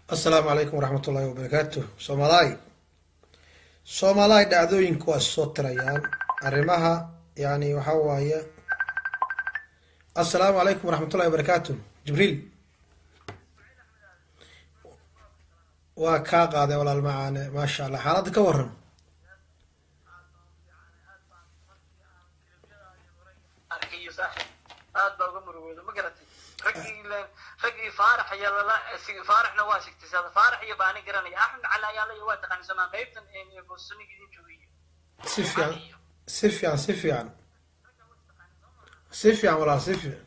assalaamu calaykum waraxmat ullahi wabarakaatu soomalaay soomaalaay dhacdooyinku waa soo tirayaan arrimaha yani waxaa waaye assalaamu calaykum waraxmat ullahi wabarakaatu jibriil waa kaa qaaday walaal macaane maasha allah xaaladda ka waran aad baa uga murugooda ma garatay raggii raggii faarax iyo lala faaraxna waa sigtisada faarax iyo baani garanaya axmed cali ayaa laya waa taqaanisamaa qaybtan boosoniga idin joogaya si fiican si fiican si fiican si fiican walaal si fiican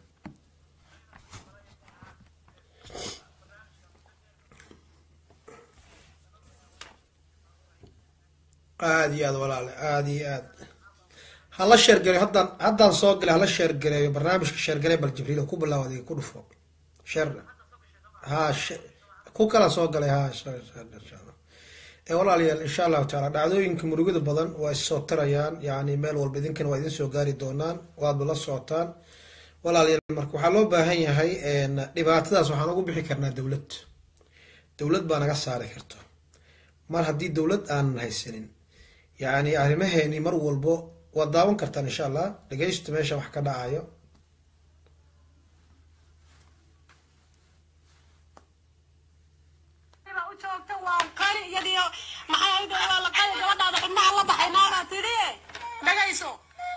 aada iyo aad walaale aada iyo aad hala sheergareyo haddaan haddaan soo galay hala sheergareeyo barnaamijka sheergarey bal jibriil ku bilaabo adiga ku dhufo sheer ha ku kala soo galay ha ee walaalayaal insha allahu taala dhacdooyinka murugada badan waa issoo tirayaan yani meel walba idinkana waa idin soo gaari doonaan waadba la socotaan walaalayaal marka waxaa loo baahan yahay dhibaatadaas waxaan ugu bixi karnaa dowlad dowlad baa naga saari karto mar haddii dowlad aanan haysanin yani arrimaheeni mar walbo waad daawan kartaan insha allah dhegeysta meesha wax ka dhacayo joogta waa qari iyadiyo maxay ahayd waa la qari gabadhaada xubnaha la baxay naara tidhi dhagayso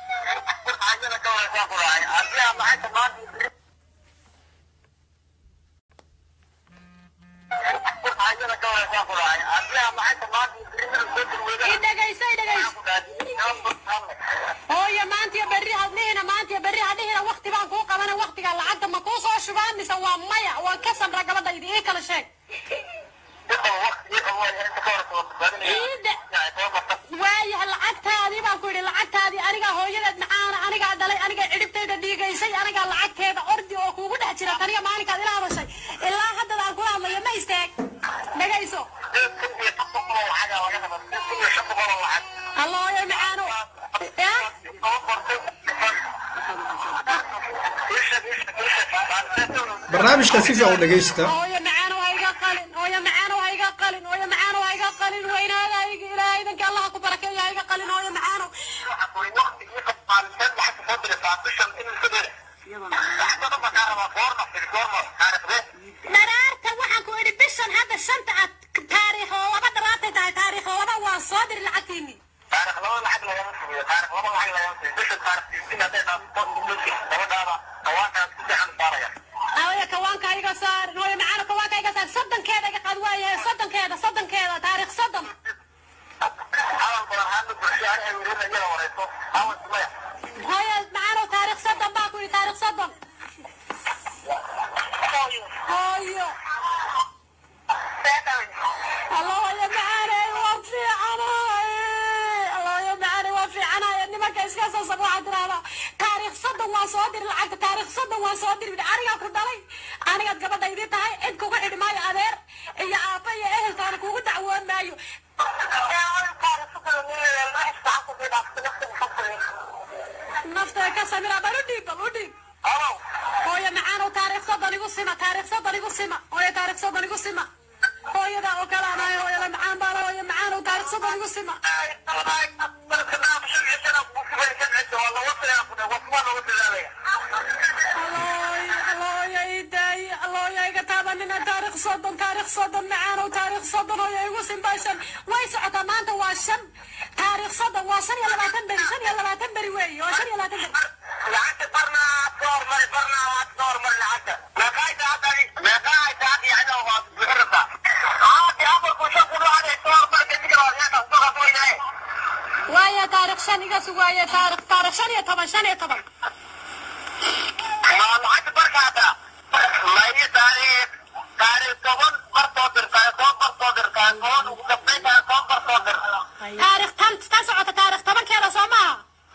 i dhagayso i dhagayso hooyo maantiyo berri hadhihina maantiyo berri hadhihina wakti baan kuu qabana waktiga lacagta ma kuu soo shubaan mise waa maya waa ka samra gabadhaydi ii kala sheeg waayaha lacagtaadii baan ku yidhi lacagtaadii anigaa hooyadeed macaana anigaa dhalay anigaa cidhibtayda dhiigaysay anigaa lacagteeda ordi oo kuugu dhex jira taniya maalinkaad ila hadashay ilaa haddada aan kula hadlayo ma istaag dhagayso hallooyo macaano ya barnaamijka si fiican u dhegeysta hooyo macaano ha iga qalin hooyo macaano ha iga qalin hooyo macaano ha iga qalin weynaada ilaahay idanka allaha ku barakeeyo ha iga qalin hooyo macaano dharaarta waxaan ku idhi bishan hadda shanta aad taariikh oo laba dharaartay tahay taariikh oo laba waa soo diri lacagtiinii hooyo kawaanka ha iga saarin hooyo macaano kawaanka ha iga saarin soddonkeeda iga qaad waayahay soddonkeeda soddonkeeda taariikh soddon hooyo macaano taariikh soddon baa ku yidhi taariikh soddon hooyo allooyo macaaney waa fiicanahay allooyo macaaney waa fiicanahay nimanka iska soo sab waxaa tiraahdaa taariikh soddon waa soo diri lacagta taariikh soddon waa soo diri anigaa ku dhalay anigaad gabadhaydii tahay cid kuga xidhi maayo adeer iyo aabba iyo ehelkaana kugu dacwoon maayo naftee ka samira bal u dhiib bal u dhiib hooyo macaanow taariikh soddon igu sima taariikh soddon igu sima hooyo taariikh soddon igu sima hooyada oo kale anahay hooyada macaan baa la hooyo macaanow taariikh soddon igu sima allooyo allooyo ii daaye allooyo iga taabanina taariikh soddon taariikh soddon macaanow taariikh soddon hooyo igu simbaa shan way socotaa maanta waa shan taariikh soddon waa shan iyo labaatan beri shan iyo labaatan beri weeye waa shan iyo labaatan beri waaye taariikh shan iga sug waaye taariikh taariikh shan iyo toban shan iyo toban taariikh tan tan socota taariikh tobankeeda soo maaha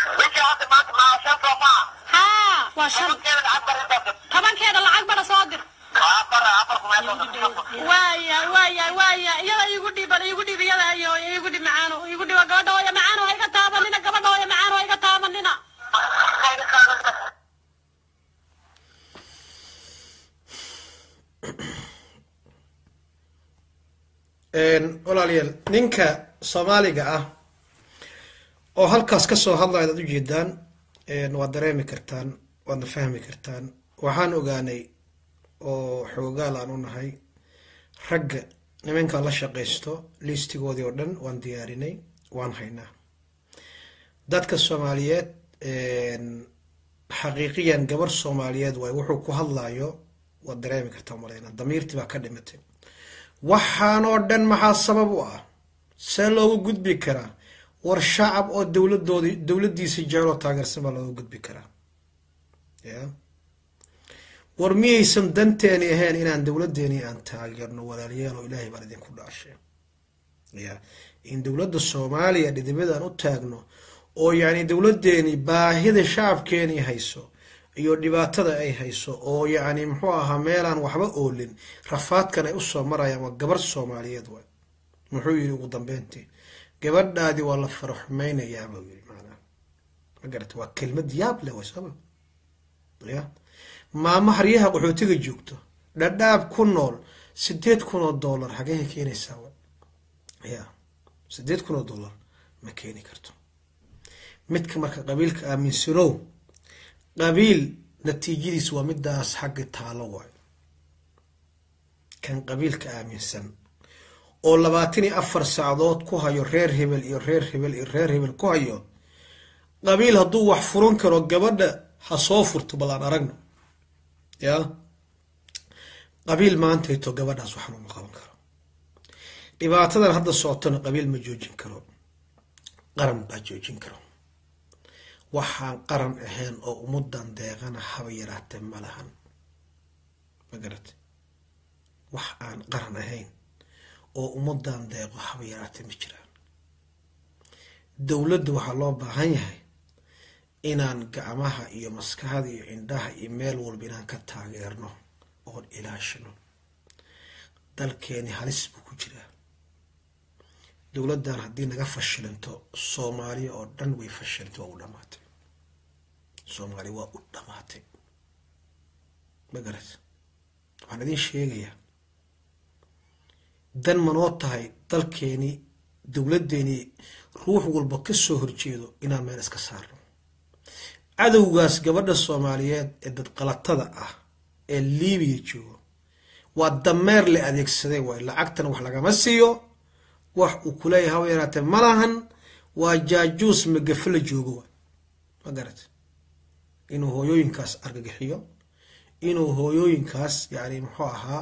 haa waa shan tobankeeda lacag bada soo dir waaya waaya waaya iyada iigu dhiiban iigu dhiib iyada iyo iigu dhib macaano iigu dhiba gabadha hooya macaano ha iga taabanina gabadha hooya macaano ha iga taabanina walaalayaal ninka soomaaliga ah oo halkaas kasoo hadlaya ad ujeedaan waad dareemi kartaan waadna fahmi kartaan waxaan ogaanay oo xoogaal aan u nahay ragga nimankan la shaqaysto liistigoodii oo dhan waan diyaarinay waan haynaa dadka soomaaliyeed xaqiiqiyan gabar soomaaliyeed waay wuxuu ku hadlayo waad dareemi kartaa maleyna damiirtii baa ka dhimatay waxaanoo dhan maxaa sabab u ah see loogu gudbi karaa war shacab oo dowladoodi dowladdiisa jecel oo taageersan baa looga gudbi karaa ya war miyaysan danteeni ahayn inaan dowladeeni aan taageerno walaalayaal oo ilaahay baan idinku dhaashay ya in dowladda soomaaliya dhidibadaan u taagno oo yacni dowladeeni baahida shacabkeeni hayso iyo dhibaatada ay hayso oo yacni muxuu ahaa meelaan waxba oolin rafaadkan ay usoo marayaan waa gabar soomaaliyeed waay muxuu yidhi ugu dambeyntii gabadhaadii waa la faraxumeynayaa buu yidhi maanaa ma garata waa kelmad yaab leh way sooma ya maamo haryaha qaxootiga joogto dhadhaab ku nool sideed kun oo dollar xagee keenaysaa wa ya sideed kun oo dollar ma keeni karto midka marka qabiilka aaminsanow qabiil natiijadiis waa midaas xagga taalo waay kan qabiilka aaminsan oo labaatan iyo afar sacdood ku hayo reer hebel iyo reer hebel iyo reer hebel ku hayo qabiil hadduu wax furan karo gabadha ha soo furto bal aan aragno ya qabiil maantayto gabadhaas waxan uma qaban karo dhibaatadan hadda socotona qabiil ma joojin karo qaran baa joojin karo waxaan qaran ahayn oo ummadan deeqana haba yaraatee ma lahan ma garate wax aan qaran ahayn oo ummadan deeqo haba yaraatee ma jiraan dowladda waxaa loo baahan yahay inaan gacmaha iyo maskaxda iyo indhaha iyo meel walba inaan ka taageerno oon ilaashino dalkeeni halis buu ku jiraa dowladdan haddii naga fashilinto soomaaliya oo dhan way fashilintay waa u dhamaatay soomaaliya waa u dhamaatay ma garat waxaan idiin sheegayaa dan manoo tahay dalkeeni dowladdeeni ruux walba kasoo horjeedo inaan meel iska saarno cadowgaas gabadha soomaaliyeed ee dadqalatada ah ee libiya joogo waa dameer la adeegsaday waay lacagtan wax lagama siiyo wax uu kuleeyahay haba yaraatee malahan waa jaajuus magafe la joogo waay ma garat inuu hooyooyinkaas argagixiyo inuu hooyooyinkaas yani muxuu ahaa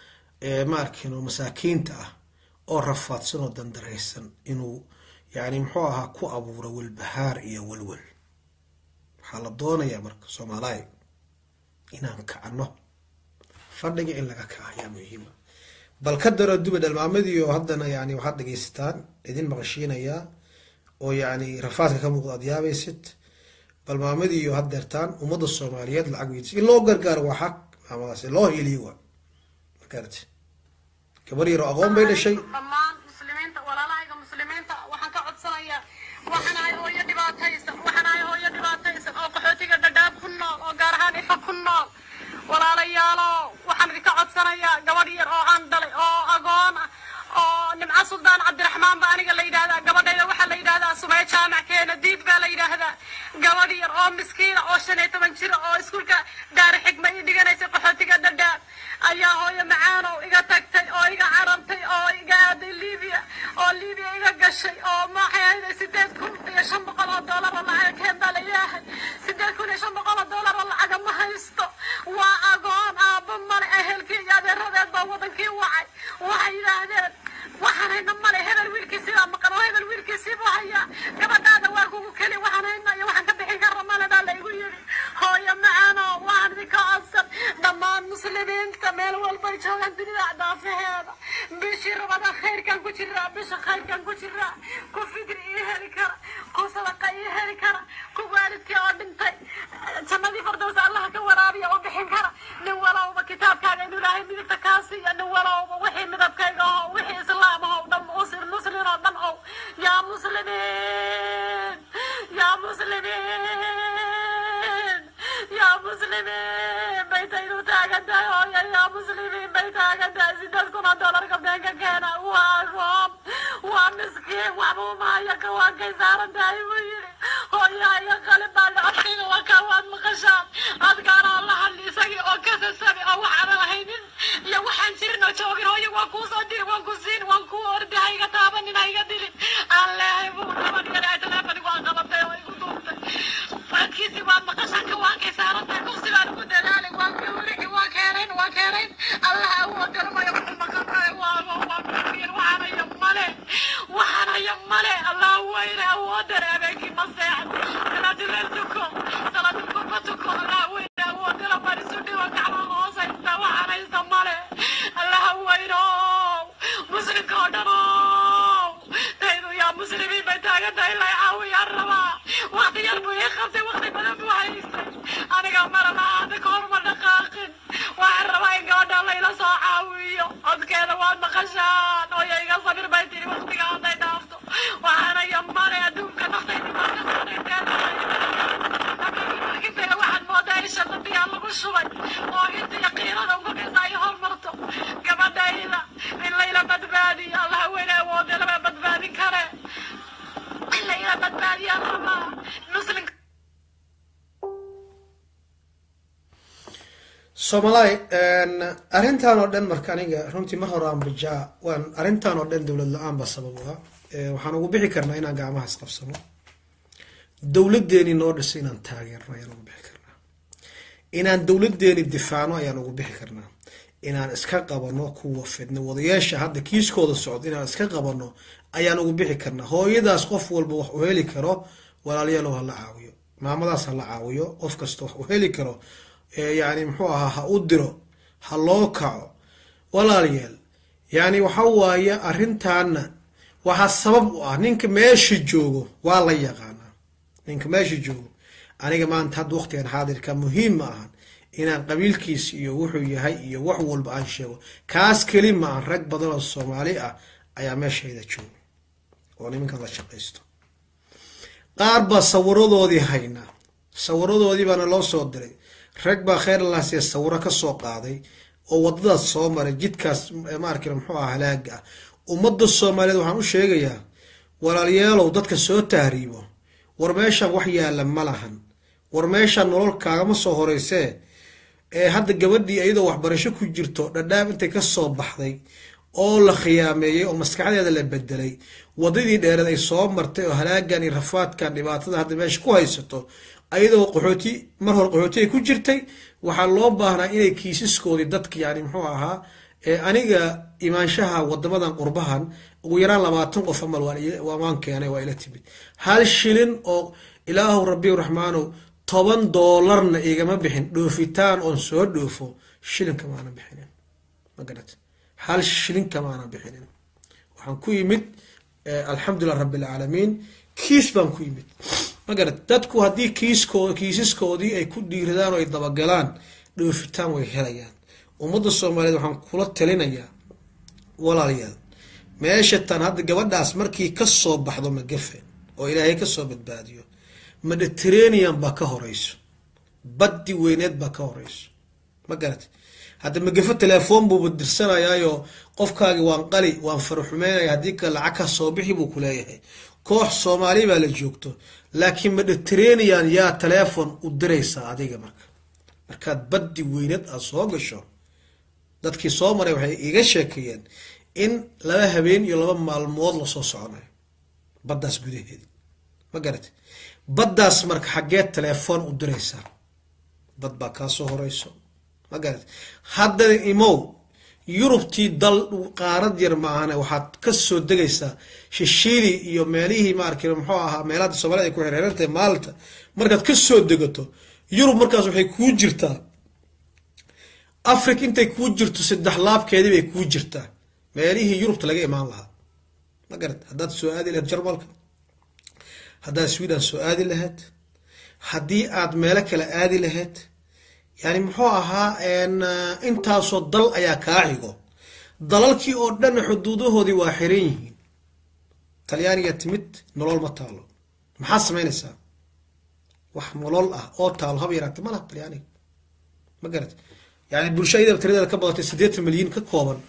ma arkino masaakiinta ah oo rafaadsan oo dandaraysan inuu yani muxuu ahaa ku abuuro walbahaar iyo walwal waxaa la doonayaa marka soomaaliya inaan kacno fadhiga in laga kaca ayaa muhiima bal ka daro duba dhalmaamadiio haddana yani waxaad dhegaysataan idin maqashiinayaa oo yani rafaadka ka muuqda aad yaabaysid bal maamadiiyo haddeertaan ummadda soomaaliyeed lacag weydiis in loo gargaaro waa xaq maamadaas loo heliyo waa magarati gabar yaroo aqoon bay dhashay dhammaan muslimiinta walaalahayga muslimiinta waxaan ka codsanayaa waxaan ahay hooyo dhibaataysan waxaan ahay hooyo dhibaataysan oo qaxootiga dhadhaab ku nool oo gaar ahaan ifa ku nool walaalayaalo waxaan idinka codsanayaa gabadh yar oo aan dhalay oo agoon ah oo nimco suldaan cabdiraxmaan ba aniga la yidhaahdaa gabadhayda waxaa la yidhahdaa sumaya jaamac keena diid baa la yidhaahdaa gabadh yar oo miskiina oo shan iyo toban jira oo iskuulka daari xigma ii dhiganaysa qaxootiga dhadhaab ayaa hooyo macaanow iga tagtay oo iga carabtay oo iga aaday libiya oo libiya iga gashay oo maxay ahayday sideed kun iyo shan boqol oo doolar oo lacaga keen baa la ilaahay sideed kun iyo shan boqol oo doolar oo lacaga ma haysto waa agoon aabba male ehelkii iyo adeeradeed baa wadankii wacay waxay yidhaahdeen waxaan hayna male hebel wiilkiisii baa maqan oo hebel wiilkiisii buu hayaa gabadhaada waa kugu keli waxaan hayna iyo waxaan ka bixin karra male baa la igu yidhi hooyo macaano waxaan idinka codsan dhammaan muslimiinta meel walbay joogaan dunida daafaheeda bishii rabada khayrkan ku jiraa bisha khayrkan ku jiraa ku fikri ii heli kara ku sadaqa ii heli kara ku waalidkii oo dhintay jannadii fardows allaha ka waraabiya oo bixin kara nin walowba kitaabkaaga inuu ilaahay midigta kaa siiya nin walowba wixii midabkayga oo wixii islaam oo dhan muslim muslin oo dhan ow yaa muslimiin yaa muslimiin yaa muslimiin bay taynu taagan tahay hooya yaa muslimiin bay taagan tahay sideed kun oo doolar gabdhe ka keena waa roob waa miskiin waxba umahaya kawaankay saaran tahay buu yidhi hooyaa iyo qalin baa lacabkayga waa kaa waad maqashaan adkaana oo la hadli isagii oo kasasabi oo waxaanan lahaynin iyo waxaan jirin oo joogin hooyo waan kuu soo diri waan ku siin waan kuu ordi ha iga taabanin ha iga dilin aan leehay buu naban yari ay teleefonigu aan qabatay oo igu duubtay farkiisi waad maqashaan kawaankay saaran tahay kursi baan ku dadaalay waan gawrici waa keenayn waa keenayn allah awoodana maya wuxuu maqantahay waa waa kuyin waxaanaya male waxaanaya male allah weyne awoodana habeenkii ma seexdo salaadileel tuko salaadulku ma tuko allah weyne awoodana baan isu dhigo gacma hoos haysta waxaan haysta male allah weyno muslimka oo dhan taydu yaa muslimiin bay taagan tahay la caawiyaan rabaa waqti yar buu ii qabtay waqti badan buu haystay aniga mara la-aada ka horma dhaqaaqin waxaan rabaa in gabadha layla soo caawiyo codkeeda waad maqashaan ooya iga sabir bay tiri waqtiga hadday dhaafto waxaanaya male adduunka naftaydi waa ka saarayteeda waxaad moodaa isha dambiyaa lagu shubay oo inta yaqiinada umakaysa ay hormarto gabadhayda in layla badbaadiyo allah weyne awoode lama badbaadin kare in layla badbaadiyaa rabaa muslimka soomalaay arrintan oo dhan marka aniga runtii mar hore aan bijaa waan arrintan oo dhan dowlad la-aan baa sabab u ah waxaan ugu bixi karnaa inaan gacmaha isqabsano dowladeeni noo dhisay inaan taageerno ayaan ugu bixi karnaa inaan dowladeeni difaacno ayaan ugu bixi karnaa inaan iska qabano kuwa fidna wadayaasha hadda kiiskooda socdo inaan iska qabano ayaan ugu bixi karnaa hooyadaas qof walba wax u heli karo walaalyaalow hala caawiyo maamadaas hala caawiyo qof kasta wax u heli karo yani muxuu ahaa ha u diro ha loo kaco walaalayaal yani waxa waaye arrintaana waxaa sabab u ah ninka meesha joogo waa la yaqaanaa ninka meesha joogo aniga maanta hadda waqtigan xaadirka muhiim ma ahan inaan qabiilkiis iyo wuxuu yahay iyo wax walba aan sheego kaas keli ma ahan rag badan oo soomaali ah ayaa meeshayda jooga oo nimankan la shaqaysto qaar baa sawiradoodii haynaa sawiradoodii baana loo soo diray rag baa kheyr laasiya sawiro ka soo qaaday oo wadadaas soo maray jidkaas maarkina muxuu ah halaaga ah ummadda soomaaliyeed waxaan u sheegayaa walaalyaalow dadka soo tahriibo war meeshan wax yaalla ma lahan war meeshan nolol kaagama soo horeysee ee hadda gabadhii iyadoo waxbarasho ku jirto dhadhaab intay ka soo baxday oo la khiyaameeyey oo maskaxdeeda la bedelay wadadii dheereed ay soo martay oo halaagan iyo rafaadkan dhibaatada hadda meesha ku haysato ayadoo qaxooti mar hore qaxooti ay ku jirtay waxaa loo baahnaa inay kiisaskoodii dadka yani muxuu ahaa aniga imaanshaha wadamadan qurbahan ugu yaraan labaatan qof amal waan keenay waa ila timid hal shilin oo ilaahu rabbi raxmaanow toban doolarna igama bixin dhoofitaan oon soo dhoofo shilin kamaana bixinin magarat hal shilin kamaana bixinin waxaan ku yimid alxamdulilah rabbi alcaalamiin kiis baan ku yimid magarat dadku haddii kiisko kiisaskoodii ay ku dhiiradaan oo ay dabagalaan dhoofitaan way helayaan ummadda soomaaliyeed waxaan kula talinayaa walaalayaal meesha tan hadda gabadhaas markii ka soo baxdo magafe oo ilaahay kasoo badbaadiyo mediterranean baa ka horeyso baddi weyneed baa ka horeyso ma garata hadda magafe telefoon buuba dirsanayaayo qofkaagi waan qali waan faraxumeynaya haddii ka lacag ka soo bixi buu ku leeyahay koox soomaali baa la joogto laakiin mediterranean yaa teleefon u diraysaa adiga marka markaad baddi weyneed aada soo gasho dadkii soo maray waxay iga sheekeeyeen in laba habeen iyo laba maalmood lasoo soconayo baddaas gudaheedi ma garate baddaas marka xaggeed telefoon u diraysaa bad baa kaa soo horeyso ma garate haddana imow yurubtii dal qaarad yar maahane waxaad kasoo degaysaa shishiili iyo meelihii maarki muxuu ahaa meelada soomaalida ay ku xereerantahay maalta markaad kasoo degato yurub markaas waxay kuu jirtaa africa intay kuu jirto saddex laabkeedii bay kuu jirtaa meelihii yurubta laga imaan lahaa ma garat haddaad soo aadi lahayd jarmalka haddaad sweden soo aadi lahayd haddii aad meelo kale aadi lahayd yani muxuu ahaa intaasoo dal ayaa kaa xigo dalalkii oo dhan xuduudahoodii waa xiran yihiin talyaaniga timid nolol ma taalo maxaad samaynaysaa wax nolol ah oo taalo haba yaraate ma laha talyaaniga ma garat yani bulsho ayadaba tiradeeda ka badatay siddeetan milyan ka kooban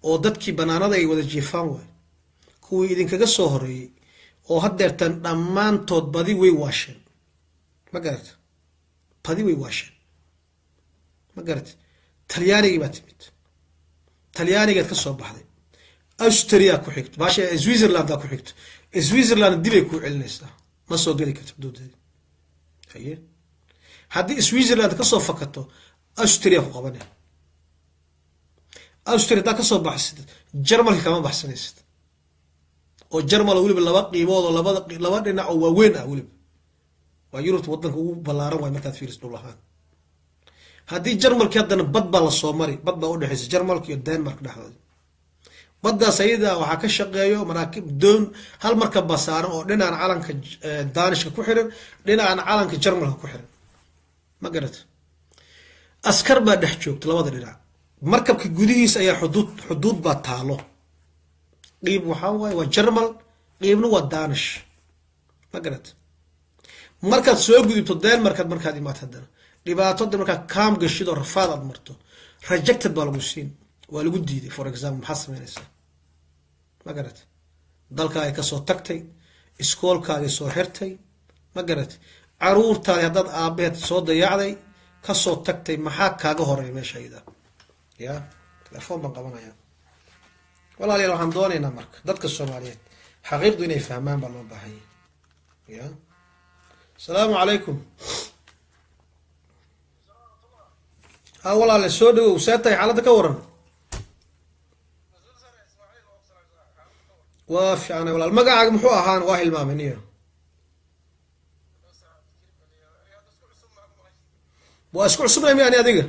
oo dadkii banaanada ay wada jiifaan waay kuwii idinkaga soo horeeyey oo haddeertan dhammaantood badi way waasheen ma garata badi way waasheen ma garata talyaanigii baa timid talyaanigaad ka soo baxday austria ku xigto baasha switzerlandaa ku xigto switzerland dibay kuu celinaysaa ma soo geli karto xuduudeeda haye haddii switzerland kasoo fakato austria ku qabanaya austria haddaa kasoo baxsid jarmalka kama baxsanaysid oo jarmal weliba laba qiimood oo labada laba dhinac oo waaweyn ah weliba waa yurubta wadanka ugu ballaaran waay markaad fiiris dhul ahaan haddii jarmalki haddana bad baa lasoo mari bad baa udhexaysa jarmalka iyo denmark dhexdooda baddaas ayada waxaa ka shaqeeyo maraakib doon hal markab baa saaran oo dhinacan calanka danishka ku xiran dhinacan calanka jarmalka ku xiran ma garata askar baa dhex joogta labada dhinac markabka gudihiisa ayaa xuduud xuduud baa taalo qiib waxaa waaye waa jarmal qiibna waa danish ma garata markaad soo gudubto denmarkaad markaad imaad haddana dhibaatooda markaad kaam gashid oo rafaad aad marto rejected baa lagu siin waa lagu diiday for example maxaad sameynaysaa ma garata dalkaagay kasoo tagtay iskoolkaagay soo xirtay ma garata caruurtaadi haddaad aabaheed soo dayacday kasoo tagtay maxaa kaaga horeeya meesha ayada ya telefoon baan qabanaya walaalayaal waxaan doonaynaa marka dadka soomaaliyeed xaqiiqdu inay fahmaan baa loo baahanya ya asalaamu calaykum ha walaale soo dhawow see tahay xaaladda ka waran waa fiicnay walaal magacaaga muxuu ahaan waa hilmaamay niyo waa isku cusubnay mi ani adiga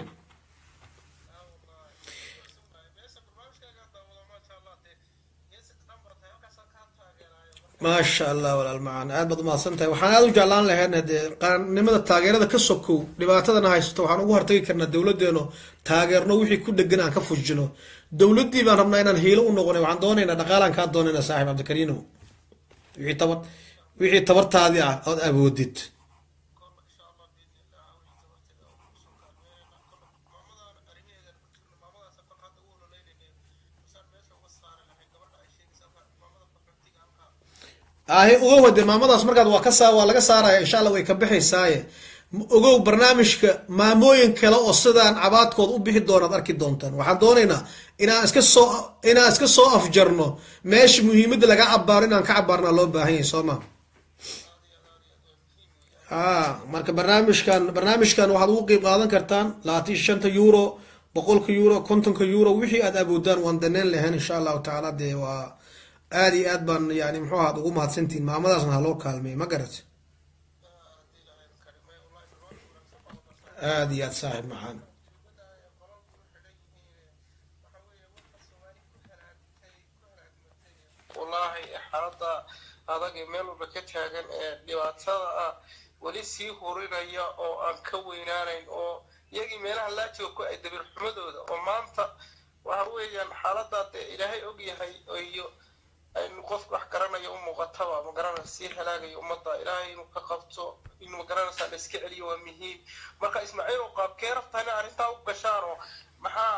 maasha allah walaal macaan aad baad umahadsan tahay waxaan aada u jeclaan lahayn dee qaannimada taageerada ka sokow dhibaatadana haysato waxaan ugu hortagi karnaa dowladeeno taageerno wixii ku dhegan aan ka fujino dowladdii baan rabnaa inaan hiilo u noqonay waxaan doonaynaa dhaqaalaan kaa doonaynaa saaxib cabdikariinow wixii tabar wixii tabartaadii ah ood awoodid ahe ogow hade maamadaas markaad waa ka saa waa laga saaraya insha allah way ka baxaysaaye ogow barnaamijka maamooyin kale oo sidaan cabaadkood u bixi doonaad arki doontaan waxaan doonaynaa inaan iska soo inaan iska soo afjarno meesha muhiimadda laga cabaaro inaan ka cabaarnaa loo baahan yahay soo ma a marka barnaamijkan barnaamijkan waxaad ugu qiib qaadan kartaan labaatan shanta euro boqolka euro kontonka euro wixii aad awoodaan waan daneen lahayn insha allahu tacaala dee waa aada iyo aad baan yani muxuu ahaad ugu mahadsantihin maamadaasna haloo kaalmeey ma garat aada iyo aad saaxib maxaan wallaahi xaalada adag ee meel walba ka taagan ee dhibaatada ah weli sii hurinaya oo aan ka weynaanayn oo iyagii meelaha laajiga ku ay dabir xumadooda oo maanta waxa weeyaan xaaladaa dee ilaahay og yahay iyo aynu qofka wax garanaya u muuqataba magaranaysa sii halaagaya ummadda ilaahay inuu ka qabto inuu magaranaysaa la iska celiyo waa muhiim marka ismaaciil oo qaabkee rabtaa inay arrintaa u gashaan oo maxaa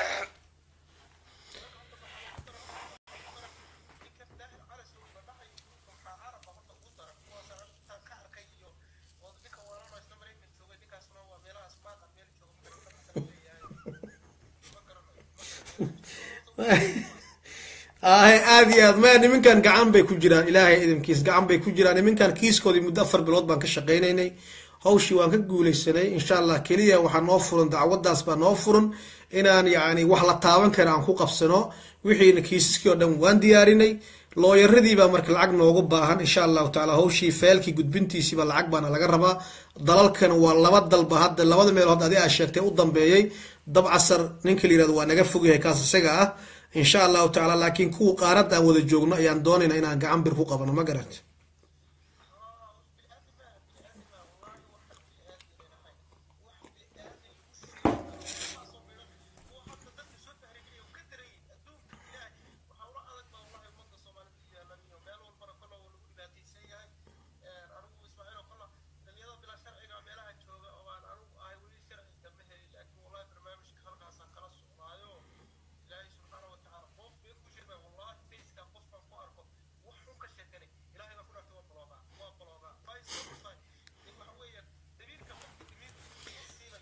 ahe aada iyo aad maya niminkan gacan bay ku jiraan ilaahay idinkiis gacan bay ku jiraan niminkan kiiskoodii muddo afar bilood baan ka shaqaynaynay hawshii waan ka guulaysanay insha allah keliya waxaa noo furan dacwadaas baa noo furan inaan yacni wax la taaban kara aan ku qabsano wixiina kiisaskii oo dhan waan diyaarinay looyaradii baa marka lacag noogu baahan insha allahu tacaala hawshii feelkii gudbintiisiiba lacag baana laga rabaa dalalkan waa laba dalba hadda labada meelood adi aa sheegtay u dambeeyey dabcasar ninka la yirahdo waa naga fogyahay kaas isaga ah insha allahu tacaala laakiin kuwa qaarada aan wada joogno ayaan doonayna inaan gacan bir ku qabano ma garant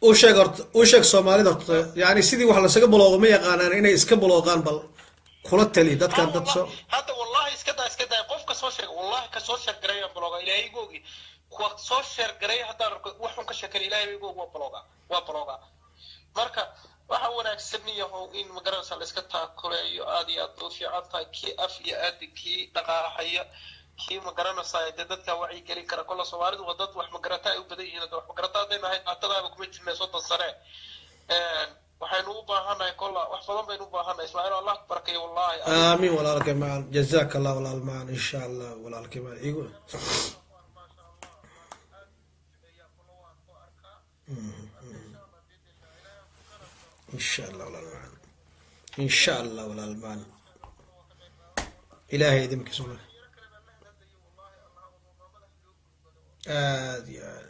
u sheeg horta u sheeg soomaalida horta yani sidii wax lasaga baloogo ma yaqaanaan inay iska balooqaan bal kula tali dadkan dad soo hadda wallahi iska daa iska daa qof ka soo sheega wallahi ka soo sheer gareeya bloga ilaahay googi kuwa soo sheer gareeya haddaan arko waxun ka sheekan ilaahay googi waa bloga waa bloga marka waxa wanaagsan yahow in magaranaysa la iska taakuleeyo aad iyo aad u fiican tahay kii af iyo aadi kii dhaqaaqaya kii magaranaysa dee dadka wacyi gelin kara kolla soomaalidu waa dad wax magarata ay u badan yihiin wax magarata hadday nahay qaatadaaba kuma jirna soddon sane waxaynu u baahannahay kolla wax badan baynu u baahannahay ismaaciil allah ku barakayo wallahi aamin walaalkay macaan jazaaka allah walaal macaan insha allah walaalkay macaan igu insha allah walaal macaan insha allah walaal macaan ilaahay idinkiisa walaal aad iyo aad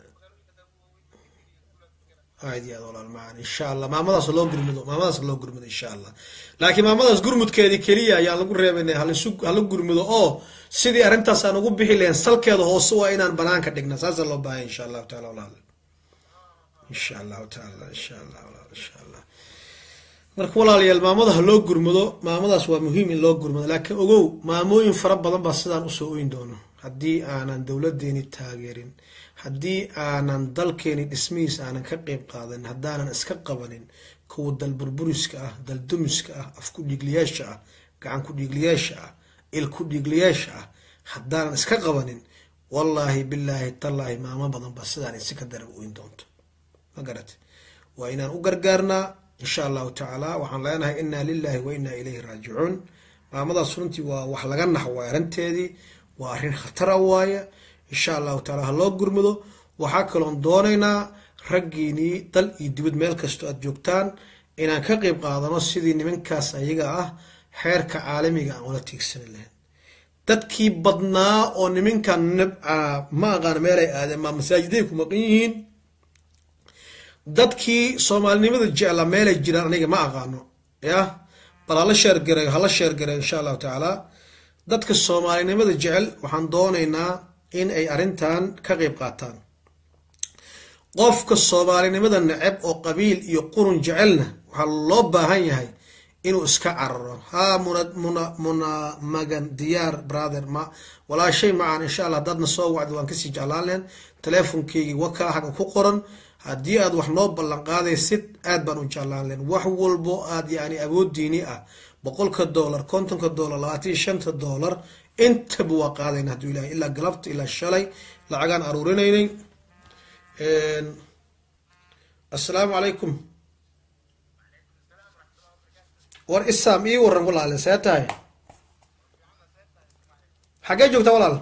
aad iyo aad walaal macaan insha allah maamadaas loo gurmudo maamadaas loo gurmudo insha allah laakiin maamadaas gurmudkeedii keliya ayaan lagu reebaynay halisu hala gurmudo oo sidii arrintaas aan ugu bixi lahayn salkeeda hoose waa inaan banaanka dhigna saasaa loo baahaya insha allahu taala walaal insha allahu taala insha allah walaal insha allah marka walaalayaal maamada ha loo gurmudo maamadaas waa muhiim in loo gurmudo laakiin ogow maamooyin fara badan baa sidaan usoo oyn doono haddii aanan dowladeeni taageerin haddii aanan dalkeeni dhismihiis aanan ka qeyb qaadanin haddaanan iska qabanin kuwa dal burburiska ah dal dumiska ah af ku dhiigliyaasha ah gacan ku dhiigliyaasha ah il ku dhiigliyaasha ah haddaanan iska qabanin wallaahi bilaahi tallaahi maamo badan baa sidaan isi ka dara oyn doonto ma garate waa inaan u gargaarnaa insha allahu tacaala waxaan leenahay inaa lilahi wa inaa ilayhi raajicuun maamadaas runtii waa wax laga nax waay arrinteedii waa arrin khatara waaye insha allahu taala ha loo gurmudo waxaa kaloon doonaynaa raggiinii dal iyo dibad meel kastoo aad joogtaan inaan ka qeyb qaadano sidii nimankaas ayaga ah xeerka caalamiga aan ula tiigsani lahayn dadkii badnaa oo nimankan ma aqaano meelay aadeen maa masaajiday ku maqan yihiin dadkii soomaalinimada jecla meelay jiraan aniga ma aqaano yah bal hala sheergareeyo hala sheergareeyo insha allahu tacaala dadka soomaalinimada jecel waxaan doonaynaa in ay arrintan ka qeyb qaataan qofka soomaalinimada neceb oo qabiil iyo qurun jecelna waxaa loo baahan yahay inuu iska cararo haa muna muna muna magan diyaar brother ma walaashay macaan insha allah haddaadna soo wacdi waan kasii jeclaan lehen teleefonkeygii wakaa xagga ku qoran haddii aad wax noo ballan qaadaysid aad baan u jeclaan lehen wax walbo aad yani awoodiini ah boqolka dollar kontonka dollar labaatan iyo shanta dollar intaba waa qaadayna hadduu ilahay ilaa galabta ilaa shalay lacagaan aruurinaynay assalaamu calaykum war isaam ii waran walaale see tahay xaggee joogtaa walaal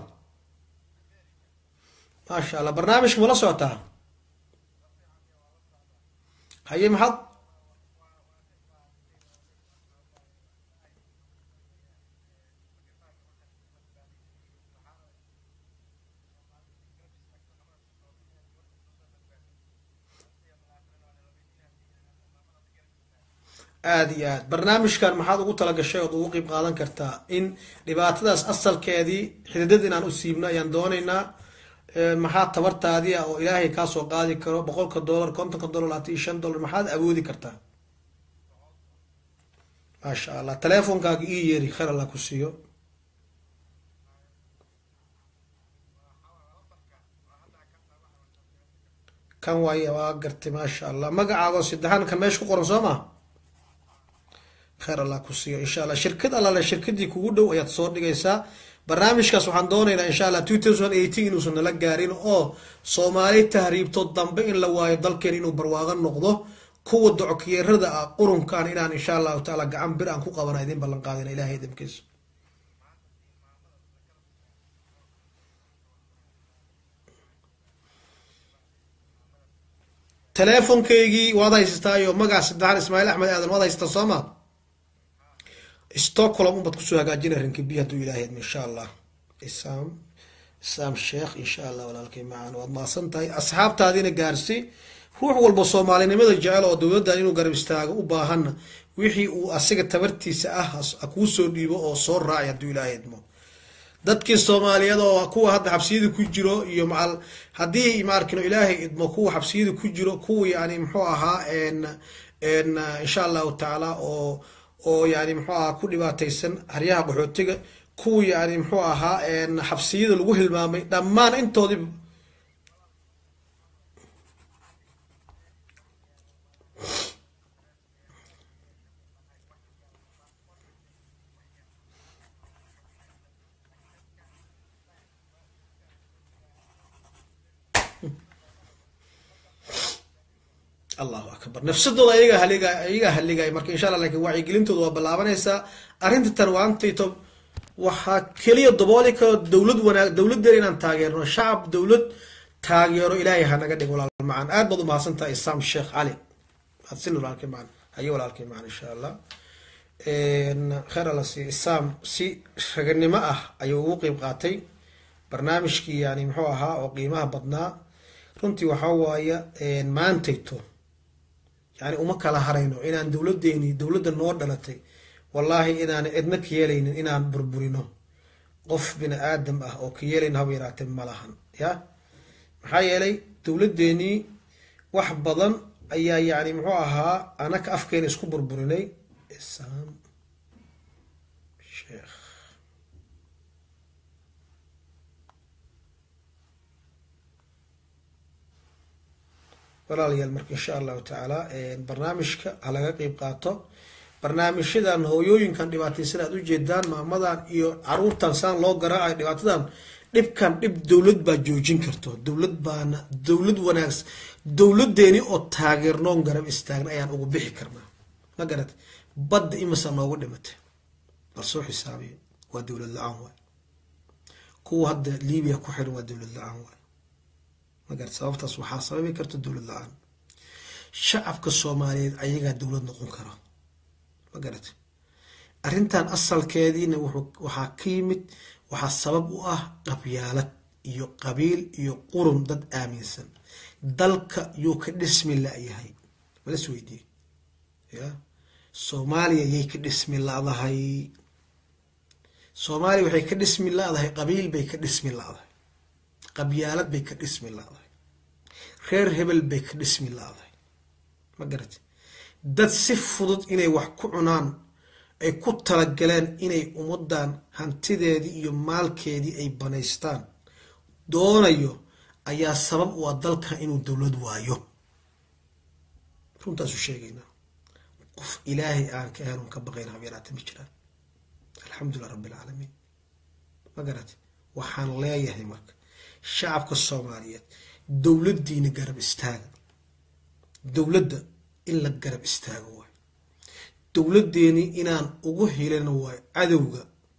maasha allah barnaamijka mala socotaa haye maxaad aada iyo aad barnaamijkan maxaad ugu talagashay ood ugu qeyb qaadan kartaa in dhibaatadaas asalkeedii xididad inaan u siibno ayaan doonaynaa maxaa tabartaadii ah oo ilaahay kaa soo qaadi karo boqolka dollar kontonka dollar labaatan iyo shan dollar maxaad awoodi kartaa maasha allah teleefonkaaga ii yeeri khayr allah ku siiyo kan waay waa gartay maasha allah magacaago saddexaan kan meesha ku qoran soo maa khayr allah ku siiyo insha allah shirkad allale shirkadii kugu dhow ayaad soo dhigaysaa barnaamijkaas waxaan doonaynaa insha allah two thousand eighteen inuusan nala gaarin oo soomaali tahriibto dambe in la waayo dalkeen inuu barwaaqo noqdo kuwa dockiyeerada ah qurunkan inaan insha allahu tacaala gacan bir aan ku qabana idin ballan qaadina ilahay idinkiisa teleefonkaygii waad haysataayo magaca saddexaan ismaaciil axmed aadan waad haysataa soo ma stockholm unbaad kusoo hagaajina rinkibi hadduu ilaahay idmo insha allah isaam isaam sheekh insha allah walaalkay macaan waad maasan tahay asxaabtaadiina gaarsi ruux walba soomaalinimada jecel oo dowladdan inuu garab istaago u baahanna wixii uu asiga tabartiisa ah ha kuu soo dhiibo oo soo raacay hadduu ilaahay idmo dadkii soomaaliyeed oo kuwa hadda xabsiyada ku jiro iyo macal haddii maarkino ilaahay idmo kuwa xabsiyada ku jiro kuwa yani muxuu ahaa n n insha allahu tacaala oo oo yani muxuu ahaa ku dhibaataysan haryaha qaxootiga kuwa yani muxuu ahaa n xabsiyada lagu hilmaamay dhammaan intoodiiba allahu akbar nafsadooda ayaga haliga ayagaa haligaya marka insha allah lakin wacyigelintooda waa ballaabanaysaa arrinta tan waantayto waxaa keliya dabooli karo dowlad wanaag dowladdeena inaan taageerno shacab dowlad taageero ilaahay hanaga dhig walaal macaan aad baad umahadsan tahay isaam sheekh cali mahadsin walaalkay macaan haye walaalkay macaan insha allah kheer alla siiya isaam si raganimo ah ayuu ugu qeyb qaatay barnaamijkii yani muxuu ahaa oo qiimaha badnaa runtii waxaa waaya maantayto yani uma kala harayno inaan dowladeeni dowladda noo dhalatay wallaahi inaan cidna ka yeelaynin inaan burburino qof bini aadam ah oo ka yeelayn haba yaraatee malahan ya maxaa yeelay dowladeenii wax badan ayaa yani muxuu ahaa anaka afkeena isku burburinay isam sheekh walaalayaal marka insha allahu tacaala barnaamijka ha laga qeyb qaato barnaamijyadan hooyooyinkan dhibaataysan aad ujeedaan maamadan iyo caruurtan saan loo garaacayo dhibaatadan dhibkan dhib dowlad baa joojin karto dowlad baana dowlad wanaags dowladeeni oo taageernoon garab istaagna ayaan ugu bixi karnaa ma garat badda imasa noogu dhimatay bal soo xisaabiyo waa dowlad la-aan waay kuwa hadda libiya ku xiran waa dowlad la-aan waay magarat sababtaas waxaa sababi karta dowlad la-aan shacabka soomaaliyeed ayagaa dowlad noqon kara ma garat arrintan asalkeediina waxaa ka yimid waxaa sabab u ah qabyaalad iyo qabiil iyo qurun dad aaminsan dalka yuu ka dhismi la-yahay malas weydiye ya soomaaliya yay ka dhismi la-dahay soomaaliya waxay ka dhismi la-dahay qabiil bay ka dhismi la-dahay qabyaalad bay ka dhismi la-dahay reer hebel bay ka dhismi la-dahay ma garati dad si fudud inay wax ku cunaan ay ku talagaleen inay ummadan hantideedii iyo maalkeedii ay banaystaan doonayo ayaa sabab u ah dalkan inuu dowlad waayo runtaasu sheegaynaa qof ilaahay aan ka ahayn un ka baqayn habeeraata ma jiraan alxamdulilah rabbi alcaalamiin ma garati waxaan leeyahay marka shacabka soomaaliyeed dowladdiina garab istaaga dowladda in la garab istaago waay dowladdeeni inaan ugu helano waayo cadowga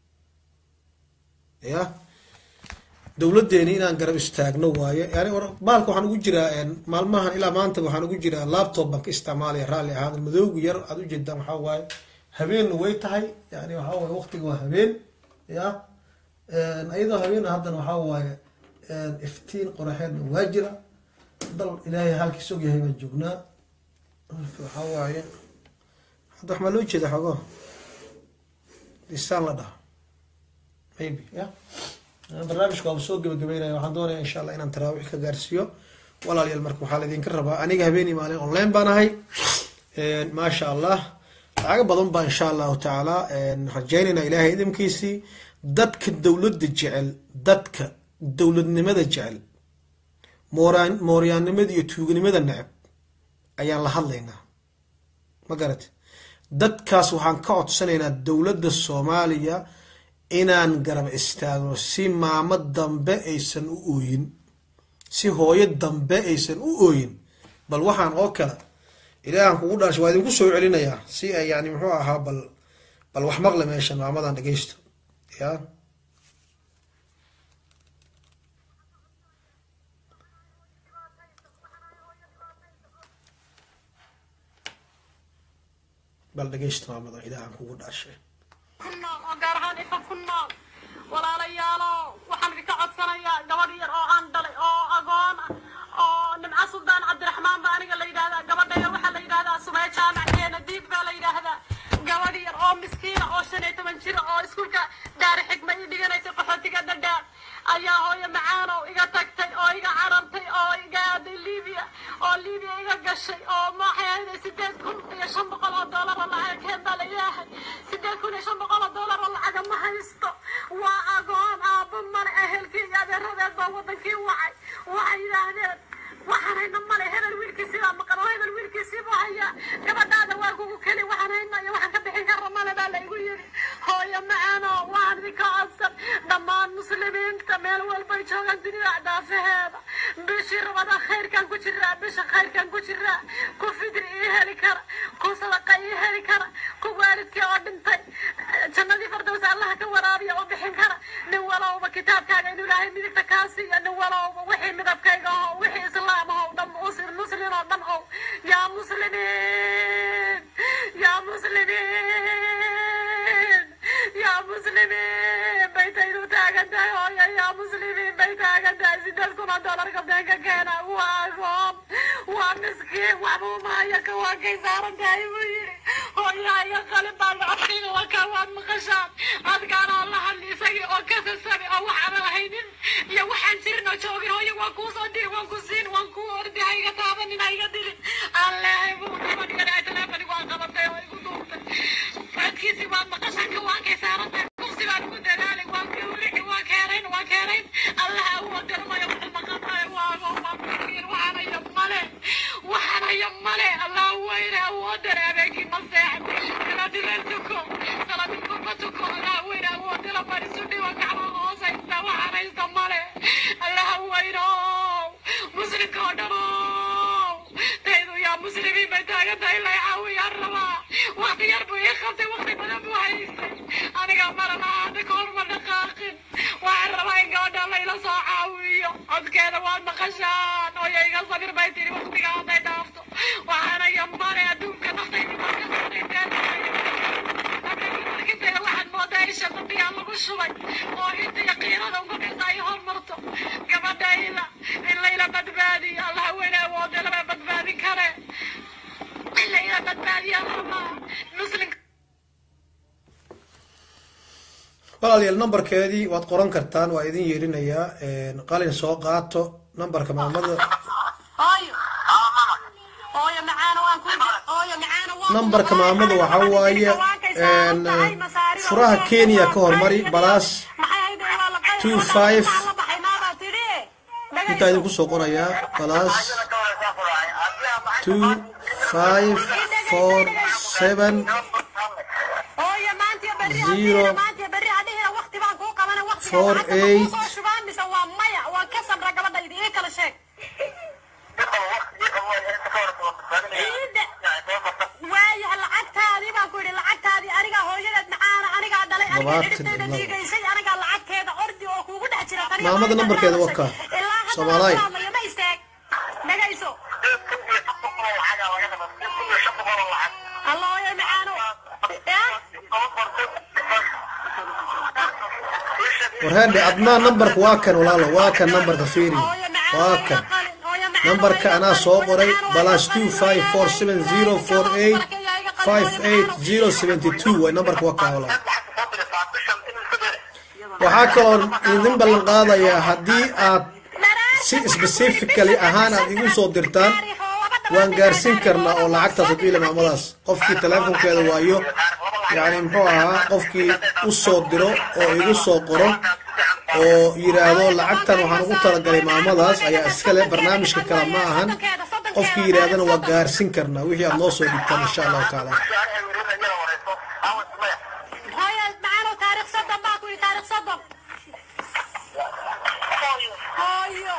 ya dowladdeeni inaan garab istaagno waayo yani baalka waxaan ugu jiraa maalmahan ilaa maanta waxaan ugu jiraa laptop baan ka isticmaalaya raalli ahaan madoogu yar aad ujeedaan waxaa waaye habeenna way tahay yani waxaa waaye waqtiga waa habeen ya iyadoo habeena haddana waxaa waaye iftiin qoraxeedna waa jira dal ilaahay halkiis og yahay baan joognaa waxaa waaye hadda wax maa loo jeeda xoogo lisaan la dhaha maybe ya barnaamijka waaba soo gebagabeynaya waxaan doonaya insha allah inaan taraawiix ka gaarsiiyo walaalayaal marka waxaa laydinka rabaa aniga habeenii maalin online baan ahay maasha allah lacago badan baa insha allahu tacaala rajaynayna ilaahay idamkiisii dadka dowladda jecel dadka dowladnimada jecel mooraan mooryaannimada iyo tuuganimada neceb ayaan la hadlaynaa ma garate dadkaas waxaan ka codsanaynaa dowladda soomaaliya inaan garab istaagno si maamo dambe aysan u ooyin si hooyo dambe aysan u ooyin bal waxaan oo kale ilaahan kugu dhaansha waa idinku soo celinayaa si ay yani muxuu ahaa bal bal wax maqle meeshan maamadan dhegeysto ya bal dhegeysto maamadan ilaahan kugu dhaashay ku nool oo gaar ahaan ifa ku nool walaalayaalo waxaan idinka codsanayaa gabadh yar oo aan dhalay oo agoon ah oo nimco suldaan cabdiraxmaan baa aniga la yidhahdaa gabadha yar waxaa la yidhahdaa sumee jaamac ee nadiid baa la yidhaahdaa gabadh yar oo miskiina oo shan iyo toban jira oo iskuulka daari xigma ii dhiganaysa qaxootiga dhadhaan ayaa hooyo macaanow iga tagtay oo iga carartay oo iga aaday libiya oo libiya iga gashay oo maxay ahayd sideed kun iyo shan boqol oo doolar oo lacag keen baa la ilaahay sideed kun iyo shan boqol oo doolar oo lacaga ma haysto waa agoon aabbo male ehelkii iyo adeeradeed baa wadankii wacay waxay yidhaahdeen waxaan hayna male hebel wiilkiisii baa maqan oo hebel wiilkiisii buu hayaa gabadhaada waa kugu keli waxaan hayna iyo waxaan ka bixin kara male baa laygu yidhi hooyo macaano waan idinka codsan dhammaan muslimiinta meel walbay joogaan dunida daafaheeda bishii rabada khayrkan ku jiraa bisha khayrkan ku jiraa ku fidri ii heli kara ku sadaqa ii heli kara ku waalidkii oo dhintay jannadii fardows allaha ka waraabiya oo bixin kara nin walowba kitaabkaaga inuu ilaahay midigta kaa siiyo nin walowba wixii midabkayga aho wixii islaam aho dhan muslim muslin oo dhan ow yaa muslimiin yaa muslimiin yaa muslimiin bay taydu taagan tahay hooyo yaa muslimiin bay taagan tahay sideed kun oo doolar gabdheenka keena waa agoon waa miskiin waxbuu maayo ka waa kay saaran tahay buu yidhi hooyahayo qalin baa lacodkayga waa kaa waad maqashaan adkaan oo la hadli isagii oo kasasabi oo waxaan lahaynin iyo waxaan jirin oo joogin hooyo waan kuu soo diri waan ku siin waan kuu ordi ha iga taabanin ha iga dilin aan leehay buu gabadhigan ay teleefonigu waan qabatay oo igu duubtay codkiisii waad maqashaan ka waan kay saaran tahay kursi baan ugu dadaalay waan gawrici waan keenayn waan keenayn allah awood garmayo wuxuu maqanayo waago waa miskiin waxaan hayo male waxaan hayo male allah weyne awoodan habeenkii ma seexday salaadileel tuko salaadilku ma tuko allah weyne awoodala fadhiisu dhigo gacma hoosaysta waxaan haysta male allah weyno muslimka oo dhamo taydu yaa muslimiin bay taagan tahay la caawiyaan rabaa waqti yar buu ii qabtay waqti badan buu haystay aniga marana hadda kahor ma dhaqaaqin waxaan rabaa in gabadha layla soo caawiyo codkeeda waad maqashaan hooyo iga sabir bay tiri waqtiga hadday dhaafto waxaana iyo male adduunka naftaydi marka sarayteeda waxaad moodaa in shaqadiyaa lagu shubay oo inta yaqiinada uga dhigta ay hormarto gabadha ila in layla badbaadiyo allah weyne awoode lama badbaadin kare in layla badbaadiya rabaa muslimka walaalayaal nambarkeedii waad qoran kartaan waa idin yeerinayaa qalin soo qaato nambarka maamada hooyo hooyo macaana waan ku hooyo macaana waan nambarka maamada waxaa waaye furaha kenya ka hormari balaas two five intaa idinku soo qorayaa balaas two five four seven hooyo maanta berri Zero. maanta berri adhihina waqti baan kuu qabana waqti Four, eight. soo shubaan mise waa maya waa ka sabra gabadhayda ii kala sheeg waayaha lacagtaadii baan ku yidhi lacagtaadii anigaa hooyadeed macaana anigaa dhalay anigaa Labaatan xidhibteeda iyo labo. dhiigaysay anigaa lacagteeda ordi oo kuugu dhex jira taniga Maamada hooyada nambarkeeda dhashay. waa kaa. Ilaa hadda Soomaaliya. waan fahmaya, ma istaag dhagayso alla hooyo macaano Eh? warheedhe adnaa nambarka waa kan walaalo waa kan nambarka fiiri Hooyo macaano, waa hooyo kan qalin, hooyo macaano, nambarka hooyo anaa qalin, soo hooyo qoray macaano, balas hooyo two qalin, five hooyo four qalin, seven hooyo zero qalin, four hooyo eight qalin, hooyo qalin, five hooyo eight macaano. zero seventy two way nambarka waa kaa walaalo waxaa kaloo idin ballan qaadayaa haddii aad si specifically ahaan aad igu soo dirtaan waan gaarsiin karnaa oo lacagtaas haddii la maamadaas qofkii teleefonkeeda waayo yacni muxuu ahaa qofkii u soo diro oo igu soo qoro oo yidhaahdo lacagtan waxaan ugu talagalay maamadaas ayaa iskale barnaamijka kale ma ahan qofkii yidhaahdana waa gaarsiin karnaa wixii aad noo soo dhigtaan insha allahu tacaala hooyo macaano taariikh soddon baa ku yidhi taariikh soddon hooyo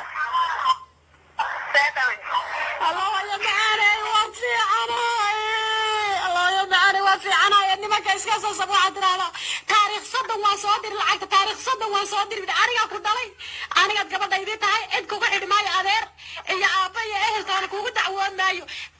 alla hooyo macaaney waa fiicanahay alla hooyo macaaney waa fiicanahay nimanka iska soo sab waxaad tidhahdaa taariikh soddon waan soo diri lacagta taariikh soddon waan soo diri anigaa ku dhalay anigaad gabadhaydii tahay cid kugu xidhi maayo adeer iyo aabba iyo ehelkaana kugu dacwoon maayo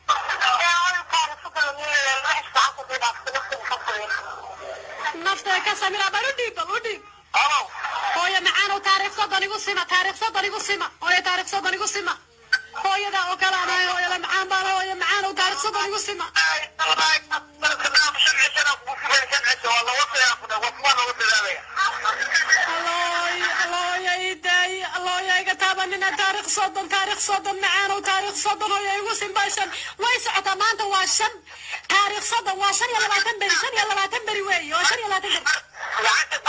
nafta ka samira bal u dhiib bal u dhiib hooyo macaanow taariikh soddon igu sima taariikh soddon igu sima hooyo taariikh soddon igu sima hooyada oo kale anahay hooyada macaan baan hooyo macaanow taariikh soddon igu sima allooy allooya idaay allooya iga taabanina taarikh soddon taarikh soddon macaanow taarikh soddon hooya igu simbaa shan way socotaa maanta waa shan taarikh soddon waa shan iyo labaatan beri shan iyo labaatan beri weeye waa shan iyo labaatan beri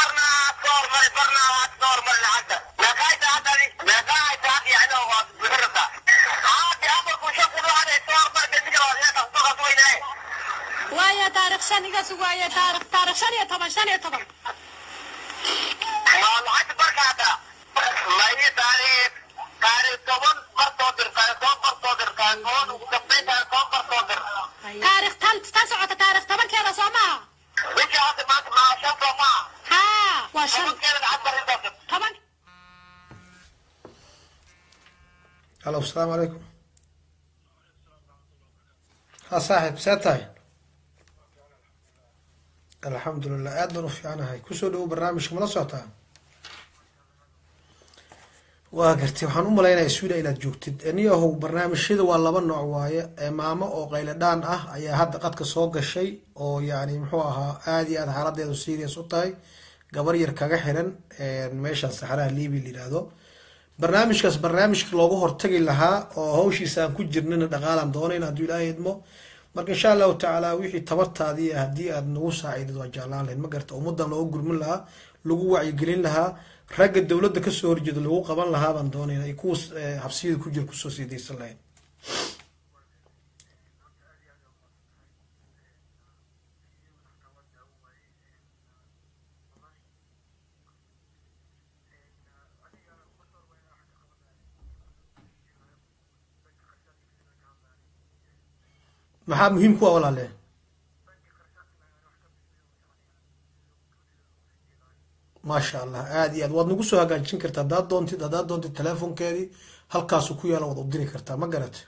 waaya taarikh shan iga sugaaye taarikh taarikh shan iyo toban shan iyo toban taarikh tan tan socota taarikh tobankeeda soo maaha haa waa shan toban halo asalaamu calaykum ha saaxib see tahay alxamdulilah aad baan u fiicanahay kusoo dhawow barnaamijka mala socotaa waa gartay waxaan u malaynaya sweden inaad joogtid niyahow barnaamijyada waa laba nooc waaye ee maamo oo qayladhaan ah ayaa hadda qadka soo gashay oo yani muxuu ahaa aada iyo aad xaaladeedu serious u tahay gabar yar kaga xiran meeshaan saxaraha libi la yihahdo barnaamijkaas barnaamijka loogu hortagi lahaa oo hawshiisa aan ku jirnana dhaqaalaan doonayn hadduu ilaahay idmo marka insha allahu tacaala wixii tabartaadii haddii aad nagu saaciidid waa jeclaan lahayd ma garta ummadan loogu gurmin lahaa lagu wacyigelin lahaa ragga dowladda kasoo horjeeda lagu qaban lahaa baan doonayna ay kuwa habsiyada ku jira kusoo siidaysan lahayd maxaa muhiim ku ah walaale maasha allah aada iyo aad waad nagu soo hagaajin kartaa haddaad doontid haddaad doontid telefonkeedii halkaasu ku yaala waad u diri kartaa ma garate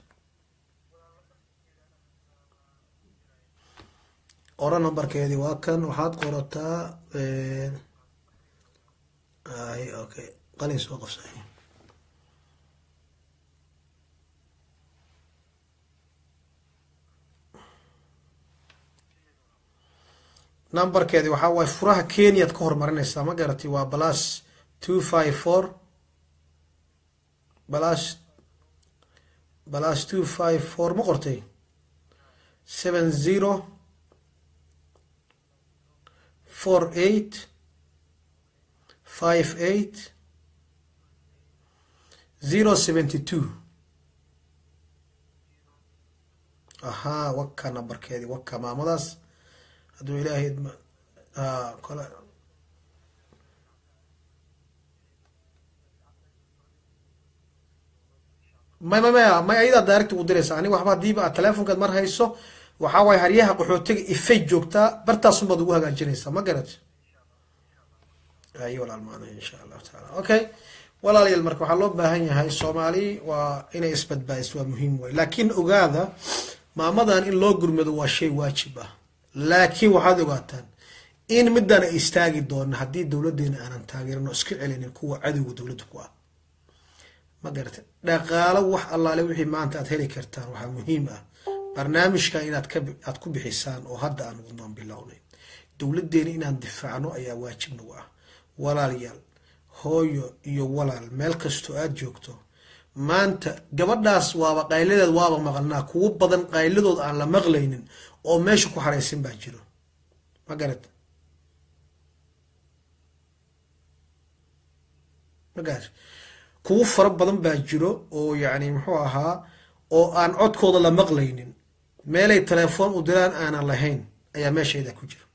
ora numberkeedii waa kan waxaad qorataa ay okay qalin soo qabsay numberkeedi waxaa waaye furaha kenyaad ka hormarinaysaa ma garatay waa plus two five four plus plus two five four ma qortay seven zero four eight five eight zero seventy two ahaa waka numberkeedi waka maamadaas hadduu ilaahay kole may may maya may ayadaa direct ugu diraysa aniga waxba hadiiba aad telefonkaad mar hayso waxaa waaye haryaha qaxootiga ifay joogtaa bartaasunbaad ugu hagaajinaysaa ma garat ay walaal maanay insha allahu taala okay walaalayaal marka waxaa loo baahan yahay soomaali waa inay isbadbaadiso waa muhiim way laakiin ogaada maamadan in loo gurmado waa shay waajib ah laakiin waxaad ogaataan in midaan ay istaagi doona haddii dowladeena aanan taageerin oo iska celinin kuwa cadowga dowladda ku ah ma garata dhaqaalo wax allaale wixii maanta aad heli kartaan waxaa muhiim ah barnaamijkan inaad ka aad ku bixisaan oo hadda aan wadnoon bilownay dowladeena inaan difaacno ayaa waajib nagu ah walaalayaal hooyo iyo walaal meel kastoo aad joogto maanta gabadhaas waaba qayladeed waaba maqalnaa kuwo badan qayladood aan la maqlaynin oo meesha ku xaraysan baa jiro ma garad magaas kuwo fara badan baa jiro oo yacni muxuu ahaa oo aan codkooda la maqlaynin meelay telefoon u diraan aanan lahayn ayaa meeshayda ku jira